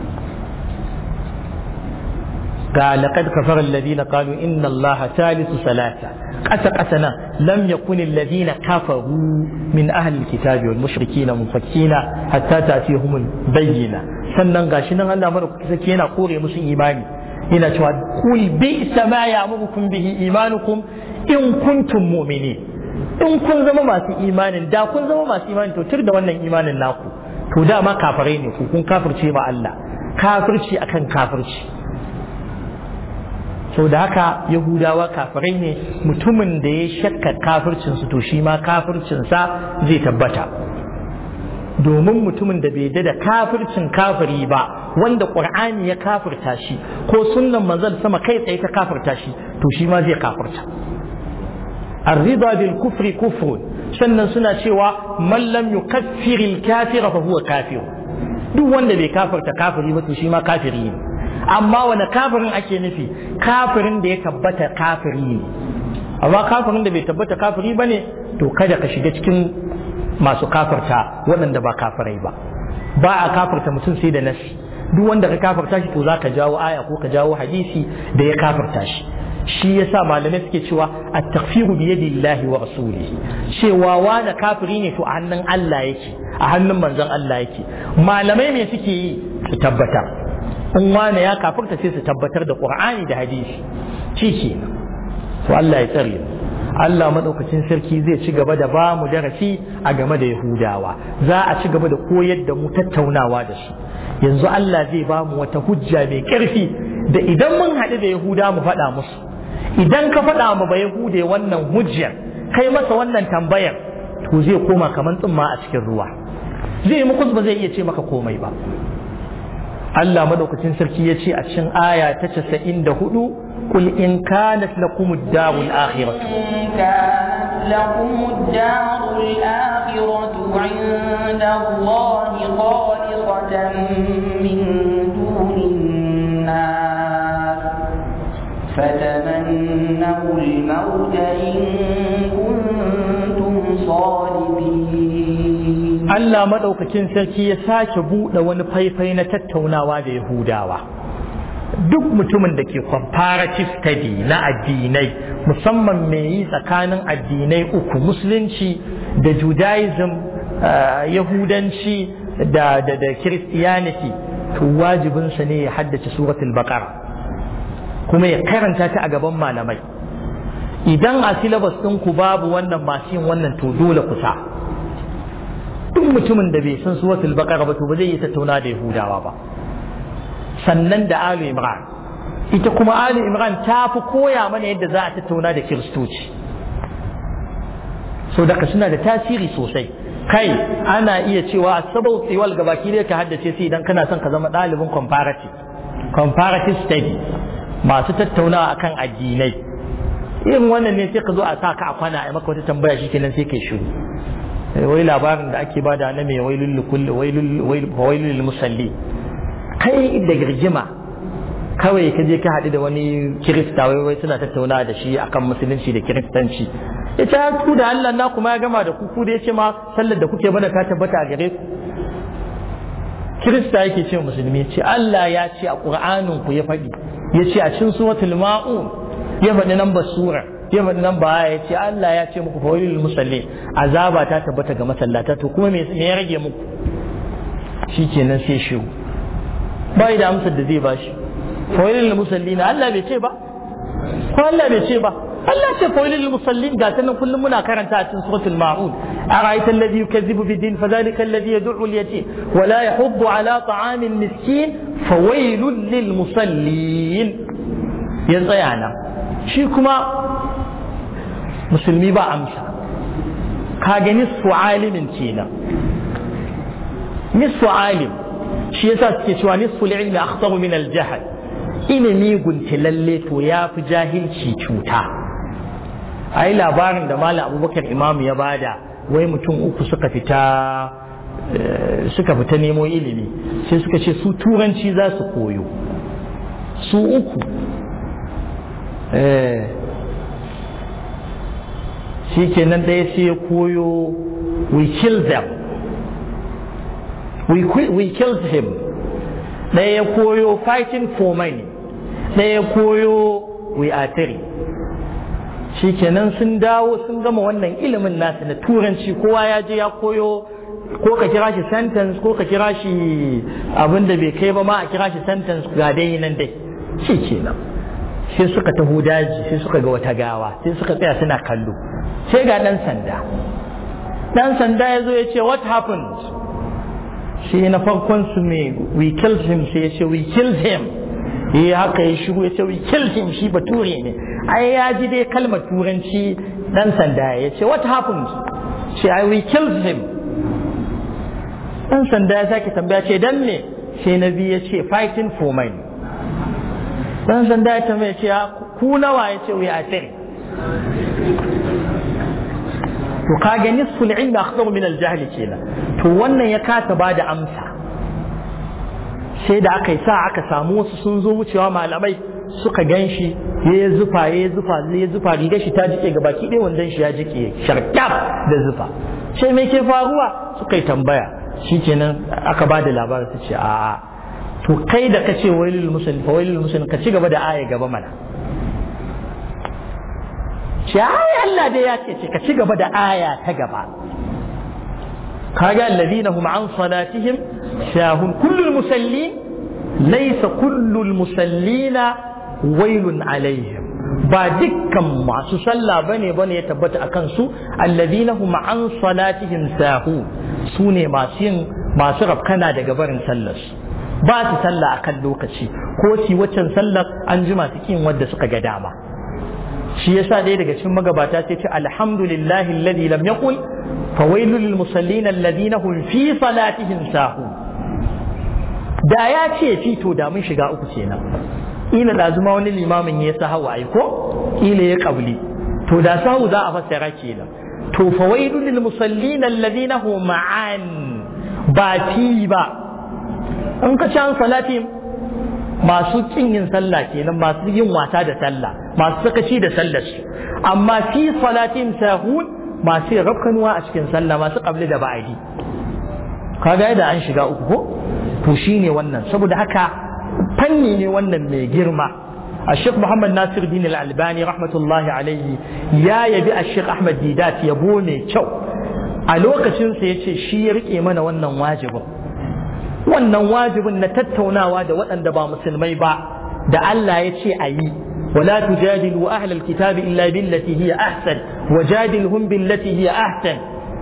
قال لقد كفر الذين قالوا إن الله ثالث ثلاثة قس قسنا لم يكن الذين كفروا من أهل الكتاب والمشركين منفكين حتى تأتيهم البينة sannan gashi nan Allah mara saki yana kore musu imani yana cewa kul bi sama ya mukum bihi imanukum in kuntum mu'minin in kun zama masu imanin da kun zama masu imanin to tur da wannan imanin naku to dama kafirai ne ku kun kafirce ma Allah kafirci akan kafirci sau da haka yahudawa kafirai ne mutumin da ya shakka kafircinsu to shi ma kafircinsa zai tabbata domin mutumin da bai da kafircin kafiri ba wanda ƙur'ani ya kafirta shi ko sunnan manzon sama kai tsaye ta kafirta shi to shi ma zai kafirta الرضا بالكفر كفر sannan suna cewa man lam yukaffir al-kafir fa huwa kafir duk wanda bai kafirta kafiri ba to shi ma kafiri ne amma wani kafirin ake nufi kafirin da ya tabbata kafiri ne amma kafirin da bai tabbata kafiri ba ne to kada ka shiga cikin masu kafirta waɗanda ba kafirai ba ba a kafirta mutum sai da nasi duk wanda ka kafirta shi to za ka jawo aya ko ka jawo hadisi da ya kafirta shi shi yasa malamai suke cewa at-takfiru bi yadillahi wa rasulihi cewa wani kafiri ne to a hannun Allah yake a hannun manzon Allah yake malamai me suke yi su tabbatar in wane ya kafirta sai su tabbatar da qur'ani da hadisi shi ke to Allah ya tsare Allah madaukakin sarki zai ci gaba da ba mu darasi a game da Yahudawa za a ci gaba da koyar da mu tattaunawa da shi yanzu Allah zai ba mu wata hujja mai ƙarfi da idan mun haɗu da Yahuda mu faɗa musu idan ka faɗa mu ba Yahude wannan hujjar kai masa wannan tambayar to zai koma kamar tsumma a cikin ruwa zai muku ba zai iya ce maka komai ba Allah madaukakin sarki ya ce a cikin aya ta casa'in da hudu kul in kanat lakum ad-darul akhirah كانت لكم الدار الآخرة عند الله خالصة من دون الناس فتمنوا الموت إن كنتم صادقين Allah madaukakin sarki ya sake buɗe wani faifai na tattaunawa da Yahudawa duk mutumin da ke comparative study na addinai musamman mai yi tsakanin addinai uku musulunci da judaism yahudanci da da da christianity to wajibinsa ne ya haddace suratul baqara kuma ya karanta ta a gaban malamai idan a syllabus ɗinku babu wannan masu yin wannan to dole kusa duk mutumin da bai san suratul baqara ba to ba zai yi tattauna da yahudawa ba sannan da Ali Imran ita kuma Ali Imran ta fi koya mana yadda za a tattauna da kiristoci so daga suna da tasiri sosai kai ana iya cewa sabau tsiwal ga baki ne ka haddace su idan kana son ka zama ɗalibin comparative comparative study masu tattaunawa akan addinai irin wannan ne sai ka zo a sa ka a kwana a maka wata tambaya shi kenan sai kai shiru wai labarin da ake bada na mai wailul kulli wailul musalli kai da girgima kawai ka je ka haɗu da wani kirista wai wai suna tattauna da shi akan musulunci da kiristanci ya ce ku da Allah na kuma ya gama da ku ku da ya ce ma sallar da kuke bana ta tabbata a gare ku kirista yake ce musulmi ce Allah ya ce a ƙur'anin ku ya faɗi ya ce a cikin suratul ma'un ya faɗi nan ba sura ya faɗi nan ba ya ce Allah ya ce muku fawailul musallin azaba ta tabbata ga masallata to kuma me ya rage muku shikenan sai shiru bai da amsar da zai bashi fawailul musallin Allah bai ce ba ko Allah bai ce ba Allah ce fawailul musallin ga ta nan kullum muna karanta a cikin suratul ma'un أرأيت الذي يكذب بالدين فذلك الذي يدعو اليتيم ولا يحض على طعام المسكين فويل للمصلين يزيانا شيكما مسلمي با أمسا كاجا نصف عالم كينا نصف عالم shi yasa suke cewa nisful ilmi akhtaru min al-jahl ilimi gunti lalle to ya fi jahilci cuta ai labarin da malam abubakar imamu ya bada wai mutum uku suka fita suka fita nemo ilimi sai suka ce su turanci za su koyo su uku shi kenan ɗaya sai ya koyo we kill them we, we killed him ɗaya ya koyo fighting for money ɗaya ya koyo we are three shi kenan sun dawo sun gama wannan ilimin nasu na turanci kowa ya je ya koyo ko ka kira shi sentence ko ka kira shi abin da bai kai ba ma a kira shi sentence ga dai nan dai shi kenan sai suka taho daji sai suka ga wata gawa sai suka tsaya suna kallo sai ga ɗan sanda ɗan sanda ya zo ya ce what happened shi na farkon su me we killed him sai ya ce we killed him yi haka ya shigo ya ce we killed him shi bature ne ai ya ji dai kalmar turanci dan sanda ya ce what happened ce ai we killed him dan sanda ya sake tambaya ce dan me sai na biyu ya ce fighting for money dan sanda ya tambaya ce ku nawa ya ce we are three to kaga nisful ilmi akhdaru min al-jahl kenan to wannan ya kata ba da amsa sai da aka yi sa aka samu wasu sun zo wucewa malamai suka gan shi ya zufa ya zufa ya zufa rigar shi ta jike ga baki ɗaya wandan shi ya jike sharkaf da zufa sai me ke faruwa suka yi tambaya shi kenan aka ba da labarin su ce a'a to kai da ka ce wailul musulmi fa wailul musulmi ka ci gaba da aya gaba mana ce ai Allah dai ya ce ka ci gaba da aya ta gaba kaga alladhina hum an salatihim sahun kullul musallin laysa kullul musallina wailun alaihim ba dukkan masu sallah bane bane ya tabbata akan su alladhina hum an salatihim sahun su ne masu yin masu rafkana daga barin sallar ba su sallah akan lokaci ko si waccan sallar an ji masu kin wadda suka ga dama shi yasa ɗaya daga cikin magabata sai ce alhamdulillahi alladhi lam yaqul fawailul lil musallin alladhina hum fi salatihim sahun da ya ce fi to da mun shiga uku kenan ila lazuma wani limamin ya sa hawa ko ila ya kabli to da sahu za a fassara kenan to fawailu lil musallin alladhina hum ma'an ba fi ba in ka ci an salati masu kin yin sallah kenan masu yin wasa da sallah masu sakaci da sallar su amma fi salatin sahun masu rafkanuwa a cikin sallah masu qabli da ba'adi kaga da an shiga uku ko to shine wannan saboda haka fanni ne wannan mai girma الشيخ محمد ناصر الدين الألباني رحمة الله عليه يا يبي الشيخ أحمد ديدات يبوني شو a lokacin sa yace shi ya rike mana wannan wajibin wannan wajibin na tattaunawa da waɗanda ba musulmai ba da Allah ya ce a yi ولا تجادلوا أهل الكتاب إلا بالتي هي أحسن وجادلهم بالتي هي أحسن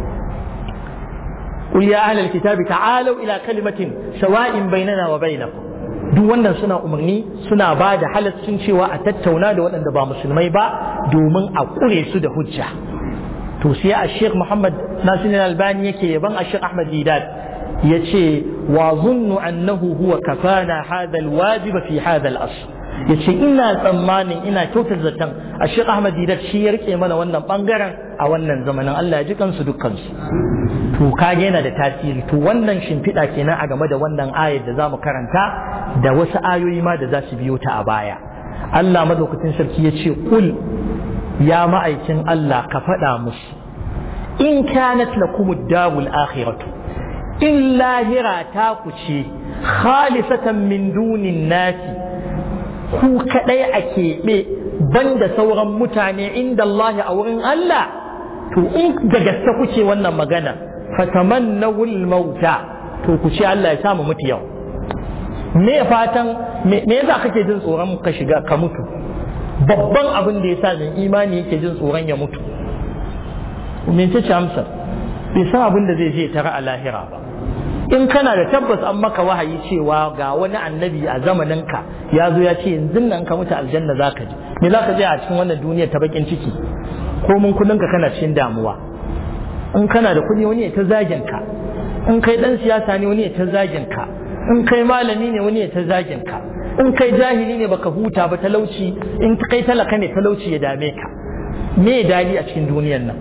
قل يا أهل الكتاب تعالوا إلى كلمة سواء بيننا وبينكم duk wannan suna umarni suna ba da halaccin cewa a tattauna da waɗanda ba musulmai ba domin a ƙure su da hujja to sai a sheikh muhammad nasirin albani yake yaban a sheikh ahmad didat ya ce wa zunnu annahu huwa kafana hadha alwajiba fi hadha al-asr ya ce ina tsammanin ina kyautar zaton a shi Ahmad Didat shi ya rike mana wannan bangaren a wannan zamanin Allah ya ji kansu dukkansu to kage yana da tasiri to wannan shimfiɗa kenan a game da wannan ayar da za mu karanta da wasu ayoyi ma da za su biyo ta a baya Allah madaukakin sarki ya ce kul ya ma'aikin Allah ka faɗa musu in kanat lakumud darul akhiratu in lahira ta ku ce khalisatan min dunin nasi ku kaɗai a keɓe banda sauran mutane inda Allah a wurin Allah to in da gaske kuke wannan magana fatamannawul mauta to ku ce Allah ya samu mutu yau me fatan me yasa kake jin tsoron ka shiga ka mutu babban abin da yasa mai imani yake jin tsoron ya mutu me ce amsa bai san abin da zai je tara a lahira ba in kana da tabbas an maka wahayi cewa ga wani annabi a zamaninka ya zo ya ce yanzu nan ka mutu aljanna za ka ji me za ka je a cikin wannan duniyar ta bakin ciki ko mun kudin ka kana cikin damuwa in kana da kuɗi wani ya ta zagin ka in kai dan siyasa ne wani ya ta zagin ka in kai malami ne wani ya ta zagin ka in kai jahili ne baka huta ba talauci in kai talaka ne talauci ya dame ka me dali a cikin duniyar nan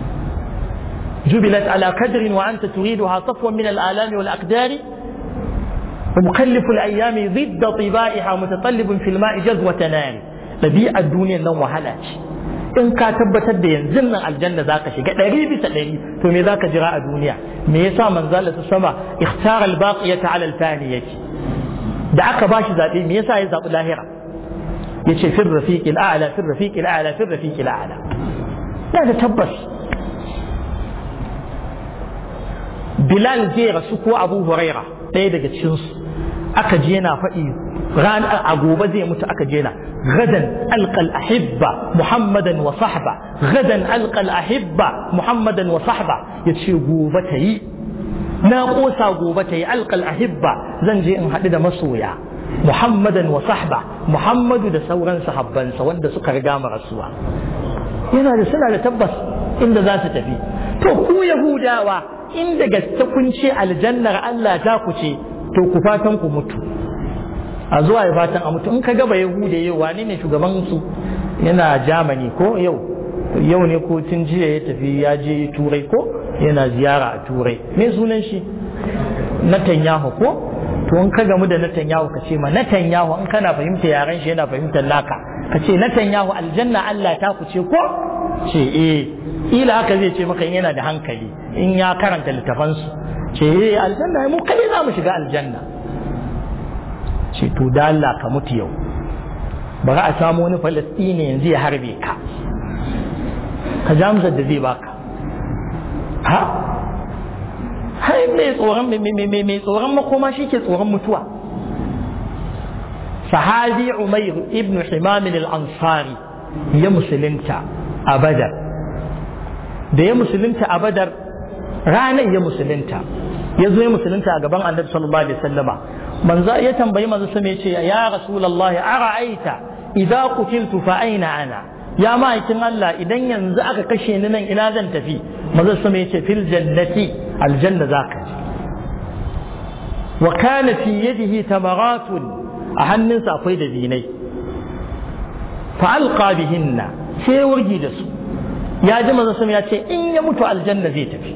جبلت على قدر وأنت تريدها صفوا من الآلام والأقدار ومكلف الأيام ضد طبائها متطلب في الماء جذوة نار ɗabi'ar duniyar nan wahala ce in ka tabbatar da yanzu nan aljanna za ka shiga ɗari bisa ɗari to me za ka jira a duniya me yasa manzala ta sama ikhtara al-baqiyata ala al-faniyati da aka bashi zabe me yasa ya zabi lahira yace fir rafiqil a'la fir rafiqil a'la fir rafiqil a'la ya da tabbas Bilal zai rasu ko Abu Huraira ɗaya daga cikinsu aka je yana faɗi ran a gobe zai mutu aka je na gadan alqal ahibba muhammadan wa sahba gadan alqal ahibba muhammadan wa sahba yace gobe ta yi na kosa gobe ta yi alqal ahibba zan je in haɗu da masoya muhammadan wa sahba muhammadu da sauran sahabbansa wanda suka riga mu rasuwa yana da suna da tabbas inda za su tafi to ku yahudawa inda gaske kun ce aljannar Allah ta ku ce to ku fatan ku mutu a zuwa ya fatan a mutu in ka gaba yahuda yau wane ne shugaban su yana Germany ko yau yau ne ko tun jiya ya tafi ya je turai ko yana ziyara a turai me sunan shi Netanyahu ko to in ka gamu da Netanyahu ka ce ma Netanyahu in kana fahimta yaren shi yana fahimtar naka ka ce Netanyahu aljanna Allah ta ku ce ko ce eh ila haka zai ce maka yana da hankali in ya karanta littafansu ce eh aljanna mu kai za mu shiga aljanna ce to da Allah ka mutu yau bari a samu wani falastini yanzu ya harbe ka ka jamsar da zai baka ha hai mai tsoron mai tsoron makoma shi ke tsoron mutuwa sahabi umair ibn himam al-ansari ya musulunta a badar da ya musulunta a badar ranar ya musulunta ya zo ya musulunta a gaban annabi sallallahu alaihi wasallama manzo ya tambayi manzo sai ya ce ya rasulullah ara'aita idza qutiltu fa aina ana ya ma'aikin Allah idan yanzu aka kashe ni nan ina zan tafi manzo sai ya ce fil jannati aljanna zaka ji wa kana fi yadihi tamaratun a hannunsa akwai da zinai fa alqa bihinna sai wurgi da su ya ji manzo ya ce in ya mutu aljanna zai tafi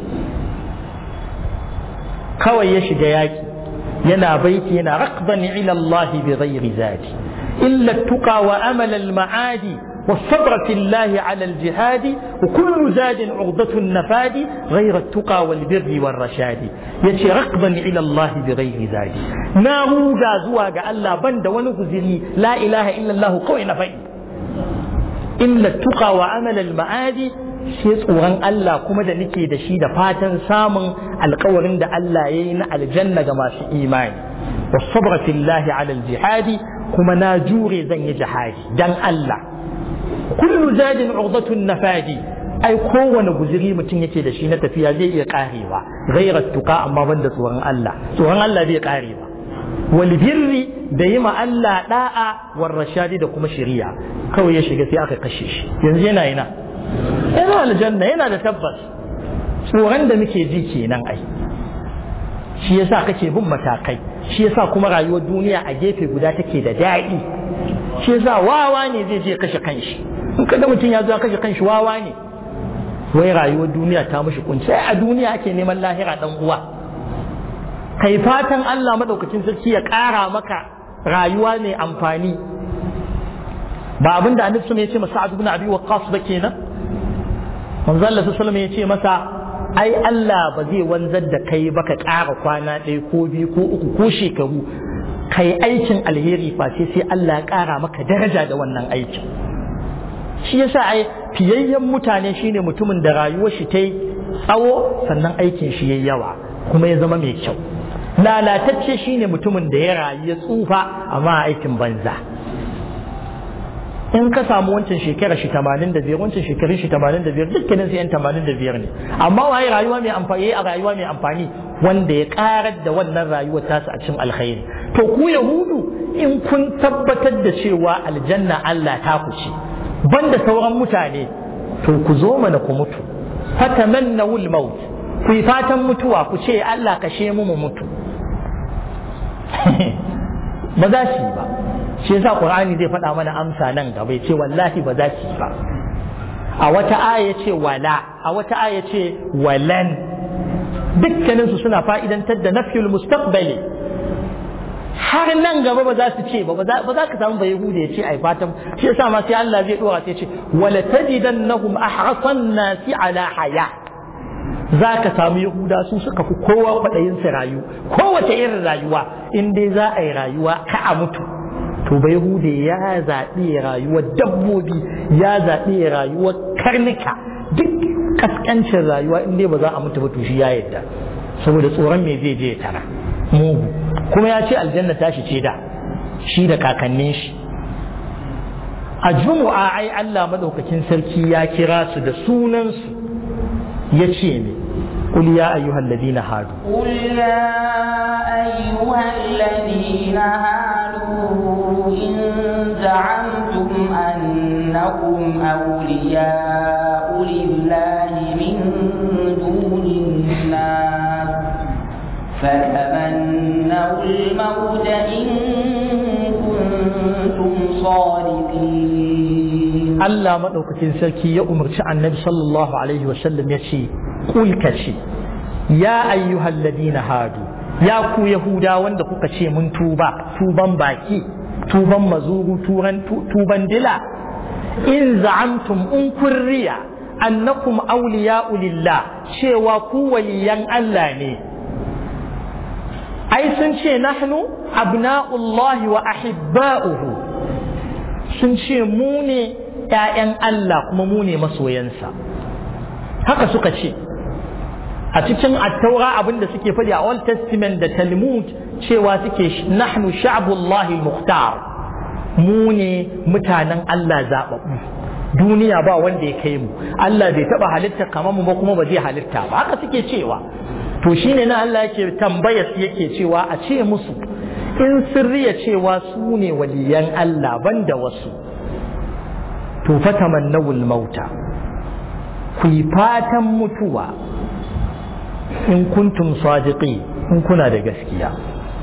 kawai ya shiga yaki yana baiti yana raqban ila Allah bi ghairi zati illa tuqa wa amala al ma'adi والصبر في الله على الجهاد وكل زاد عقدة النفاد غير التقى والبر والرشاد يتي رقبا إلى الله بغير زاد نامو غازوا الله بند ونغزري لا إله إلا الله قوي نفي إلا التقى وعمل المعاد sai tsoron Allah kuma da nake da shi da fatan samun alkawarin da Allah ya yi na aljanna ga masu imani wasabra fillahi ala jihadi kuma na jure zan yi jihadi dan Allah kullu zadin urdatun nafadi ai kowane guziri mutum yake da shi na tafiya zai iya karewa ghairat tuqa amma banda tsoron Allah tsoron Allah zai karewa wal birri da yi ma Allah da'a war rashadi da kuma shari'a kawai ya shiga sai aka kashe shi yanzu yana ina yana aljanna yana da tabbas tsoron da muke ji kenan ai shi yasa kake bin matakai shi yasa kuma rayuwar duniya a gefe guda take da daɗi shi yasa wawa ne zai je kashe kanshi in kada mutum ya zo kashe kanshi wawa ne wai rayuwar duniya ta mishi kunci sai a duniya ake neman lahira dan uwa kai fatan Allah madaukakin sarki ya ƙara maka rayuwa mai amfani ba abin da annabi ya ce masa Sa'ad ibn Abi Waqqas ba kenan manzo Allah sallallahu ya ce masa ai Allah ba zai wanzar da kai ba ka ƙara kwana ɗaya ko biyu ko uku ko shekaru kai aikin alheri face sai Allah ya ƙara maka daraja da wannan aikin shi yasa ai fiyayyen mutane shine mutumin da rayuwar shi ta yi tsawo sannan aikin shi yayi yawa kuma ya zama mai kyau lalatacce shine mutumin da ya rayu ya tsufa amma aikin banza in ka samu wancan shekara shi 85 wancan shekarun shi 85 dukkanin su yan 85 ne amma waye rayuwa mai amfani a rayuwa mai amfani wanda ya karar da wannan rayuwar tasu a cikin alkhairi to ku yahudu in kun tabbatar da cewa aljanna Allah ta ku ce banda sauran mutane to ku zo mana ku mutu fatamannawu al-maut ku yi fatan mutuwa ku ce Allah kashe mu mu mutu ba za su yi ba shi yasa qur'ani zai faɗa mana amsa nan gaba ce wallahi ba za su yi ba a wata aya ce wala a wata aya ce walan dukkanin su suna fa'idantar da nafyul mustaqbali har nan gaba ba za su ce ba ba za ka samu ba yahuda ya ce ai fatan shi yasa ma sai Allah zai dora sai ce wala tajidannahum ahrasan nasi ala haya za ka samu yahuda su suka fi kowa kwaɗayin su rayu kowace irin rayuwa in dai za a yi rayuwa ka a mutu to bai hude ya zaɓi rayuwar dabbobi ya zaɓi rayuwar karnuka duk kaskancin rayuwa in dai ba za a mutu ba to shi ya yadda saboda tsoron me zai je ya tara mugu kuma ya ce aljanna tashi ce da shi da kakannin shi a jumu'a ai Allah madaukakin sarki ya kira su da sunansu ya ce ne قل يا أيها الذين هادوا قل يا أيها الذين هادوا إن زعمتم أنكم أولياء لله من دون الناس فتمنوا الموت إن كنتم صادقين الله مدوكتين سلكي يا أمر النبي صلى الله عليه وسلم يشي قل كشي يا أيها الذين هادوا يا كو يهودا وند kuka ce mun tuba tuban baki tuban mazuru turan tuban dila in za'amtum in kurriya annakum awliya'u lillah cewa ku waliyan Allah ne ai sun ce nahnu abna'ullahi wa ahibba'uhu sun ce mu ne ‘ya'yan Allah kuma mu ne masoyansa haka suka ce a cikin attaura abin da suke faɗi a Old Testament da Talmud cewa suke nahnu sha'bullahi muhtar mu ne mutanen Allah zaɓaɓɓu duniya ba wanda ya kai mu Allah bai taɓa halitta kamar mu ba kuma ba zai halitta ba haka suke cewa to shine na Allah yake tambaya su yake cewa a ce musu in sirriya cewa su ne waliyan Allah banda wasu to fatamannawul mauta ku yi fatan mutuwa in kuntum sadiqi in kuna da gaskiya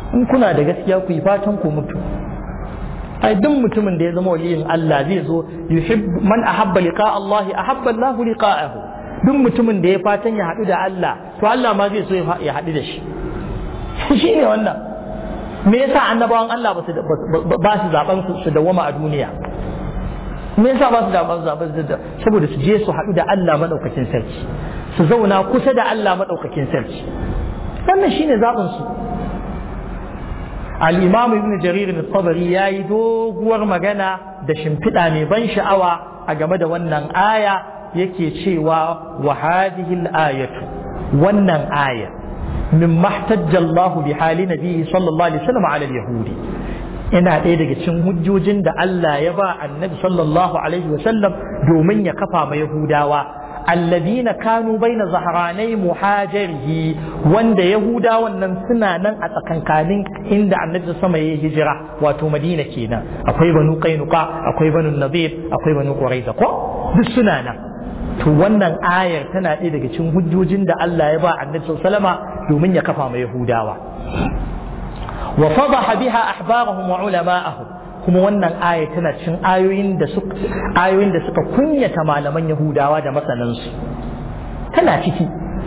in kuna da gaskiya ku yi fatan ku mutu ai duk mutumin da ya zama waliyin Allah zai zo yuhib man ahabba liqa Allah ahabba Allah liqa'ahu duk mutumin da ya fatan ya haɗu da Allah to Allah ma zai so ya haɗu da shi shi ne wannan me yasa annabawan Allah ba su ba su zaben su dawama a duniya me yasa ba su zaben zaben saboda su je su haɗu da Allah madaukakin sarki su zauna kusa da Allah madaukakin sarki wannan shine zaben su al-imam ibn jarir al-tabari yayi doguwar magana da shimfiɗa mai ban sha'awa a game da wannan aya yake cewa wa hadhihi al-ayatu wannan aya min mahtajja Allah bi hali nabi sallallahu alaihi wasallam ala al-yahudi ina ɗaya daga cikin hujjojin da Allah ya ba annabi sallallahu alaihi wasallam domin ya kafa ma yahudawa alladina kanu baina zahranai muhajirihi wanda yahudawan nan suna nan a tsakankanin inda annabi sama ya hijira wato madina kenan akwai banu qainuqa akwai banu nadir akwai banu quraiza ko duk suna nan to wannan ayar tana ɗaya daga cikin hujjojin da Allah ya ba annabi sallama domin ya kafa ma yahudawa wa fadaha biha ahbarahum wa ulama'ahum kuma wannan aya tana cin ayoyin da suka ayoyin da suka kunyata malaman Yahudawa da masanansu tana ciki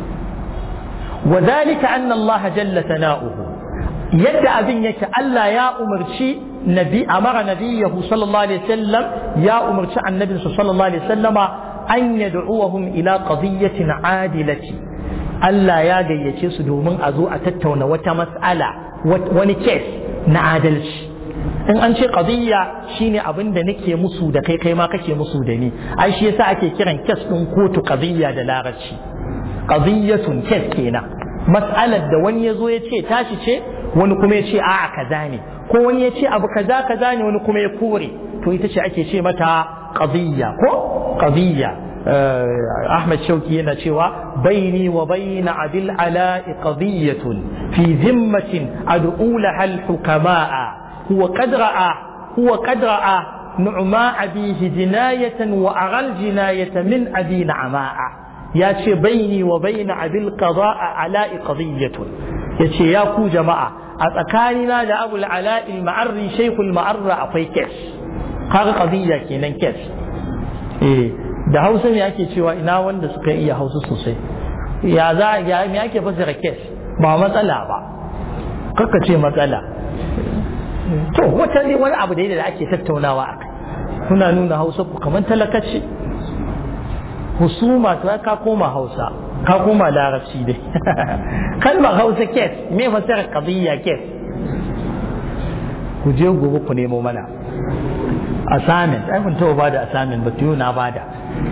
wa zalika anna Allah jalla sana'uhu yadda abin yake Allah ya umarci nabi amara nabiyahu sallallahu alaihi wasallam ya umarci annabinsa sallallahu alaihi wasallama an yad'uhum ila qadiyatin adilati Allah ya gayyace su domin a zo a tattauna wata mas'ala wani kes na adalci in an ce qadiyya shine abin da nake musu da kai kai ma kake musu da ni ai shi yasa ake kiran kes din kotu qadiyya da larabci qadiyyatun kes kenan mas'alar da wani yazo ya ce tashi ce wani kuma ya ce a'a kaza ne ko wani ya ce abu kaza kaza ne wani kuma ya kore to ita ce ake ce mata qadiyya ko qadiyya أحمد شوكي ينشوى بيني وبين عبد العلاء قضية في ذمة أدعو لها الحكماء هو قد رأى هو قد رأى نعماء أبيه جناية وأرى الجناية من أبي نعماء يا بيني وبين أبي القضاء علاء قضية يا يا كو جماعة أتكاننا لأبو العلاء المعري شيخ المعرة أقوي كيس قال قضية كينا كيس إيه da hausa ne ake cewa ina wanda suka iya hausa sosai ya za ya me ake fasara kes ba matsala ba kakka ce matsala to wata ne wani abu da ake tattaunawa a kai kuna nuna hausa ku kamar talakaci husuma to ka koma hausa ka koma larabci dai kalmar hausa kes me fasara qadiyya kes ku je gobe ku nemo mana assignment ai kun taɓa bada assignment ba tuyo na bada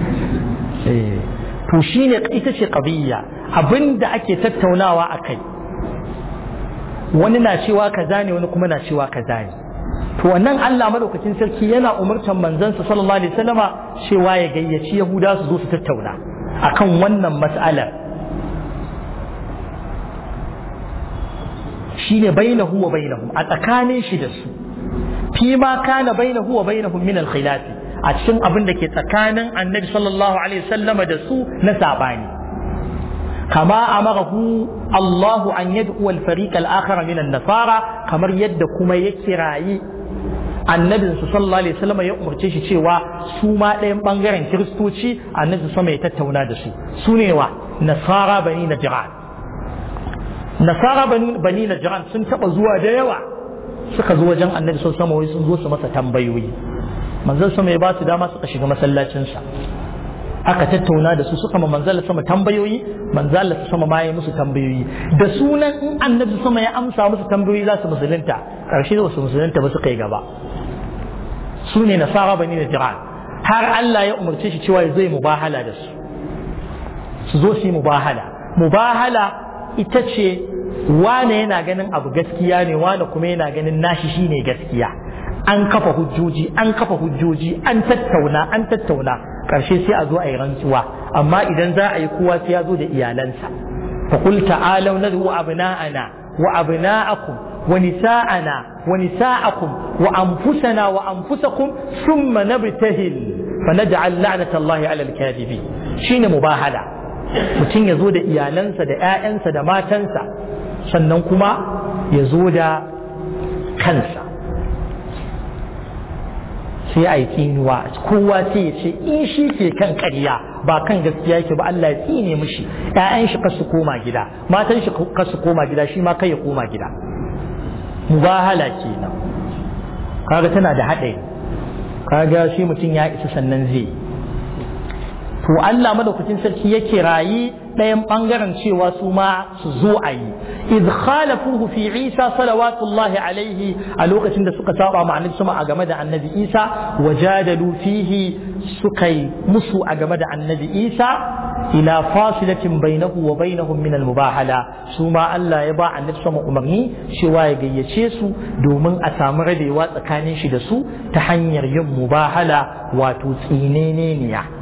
to shine ita ce qadiyya abinda ake tattaunawa akai wani na cewa kaza ne wani kuma na cewa kaza ne to wannan Allah madaukakin sarki yana umurtan manzansa sallallahu alaihi wasallama cewa ya gayyaci yahuda su zo su tattauna akan wannan mas'alar shine bainahu wa bainahum a tsakanin shi da su fi ma kana bainahu wa bainahum min al-khilaf a cikin abin da ke tsakanin annabi sallallahu alaihi wasallama da su na sabani kama amarahu Allahu an yad'u al-fariq al-akhar min an-nasara kamar yadda kuma ya kirayi annabin su sallallahu alaihi wasallam ya umarce shi cewa su ma ɗayan bangaren kiristoci annabi sama ya tattauna da su su ne wa nasara bani najran nasara bani najran sun taba zuwa da yawa suka zo wajen annabi sallallahu alaihi wasallam sun zo su masa tambayoyi manzon sama ya ba su dama suka shiga masallacinsa aka tattauna da su suka ma manzala sama tambayoyi manzala sama ma ya musu tambayoyi da sunan in annabi sama ya amsa musu tambayoyi za su musulunta karshe da su musulunta ba su kai gaba su ne nasara bani da jiran har Allah ya umarce shi cewa ya zai mubahala da su su zo su yi mubahala mubahala ita ce wane yana ganin abu gaskiya ne wane kuma yana ganin nashi shine gaskiya an kafa hujjoji an kafa hujjoji an tattauna an tattauna karshe sai a zo a yi rantsuwa amma idan za a yi kowa sai ya zo da iyalansa fa qul ta'alu nad'u abna'ana wa abna'akum wa nisa'ana wa nisa'akum wa anfusana wa anfusakum thumma nabtahil fa naj'al la'nata Allahi 'ala al-kadhibin shine mubahala mutum ya zo da iyalansa da 'ya'yansa da matansa sannan kuma ya zo da kansa sai a yi tsinuwa kowa sai ya ce in shi ke kan ƙarya ba kan gaskiya yake ba Allah ya tsine mishi ƴaƴan shi kasu koma gida matan shi kasu koma gida shi ma kai ya koma gida mubahala kenan kaga tana da haɗari kaga shi mutum ya isa sannan zai to Allah madaukakin sarki ya kirayi ɗayan ɓangaren cewa su ma su zo a yi iz khalafuhu fi Isa salawatullahi alaihi a lokacin da suka saba ma annabi sama a game da annabi Isa wajadalu fihi suka yi musu a game da annabi Isa ila fasilatin bainahu wa bainahum min al-mubahala su ma Allah ya ba annabi sama umarni cewa ya gayyace su domin a samu rabewa tsakanin shi da su ta hanyar yin mubahala wato tsineneniya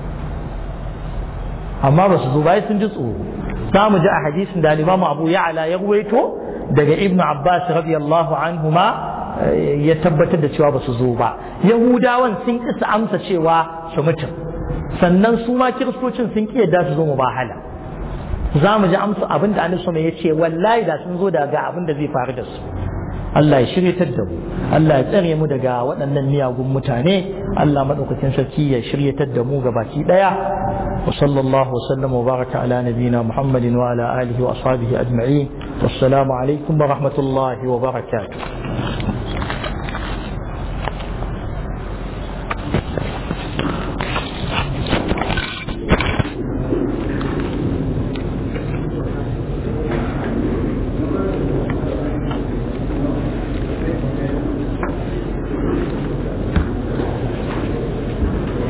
amma ba su zo bai sun ji tsoro za mu ji a hadisin da Imam Abu Ya'la ya ruwaito daga Ibn Abbas radiyallahu anhuma ya tabbatar da cewa ba su zo ba Yahudawan sun ki su amsa cewa su mutum sannan su ma kiristocin sun ki yadda su zo mubahala za mu ji amsa abin da Annabi ya ce wallahi da sun zo daga abin da zai faru da su Allah ya shiryatar da mu Allah ya tsare mu daga waɗannan miyagun mutane Allah maɗaukakin sarki ya shiryatar da mu gabaki ɗaya wa sallallahu wa sallam wa baraka ala nabina Muhammadin wa ala alihi wa ashabihi ajma'in wassalamu alaikum wa rahmatullahi wa barakatuh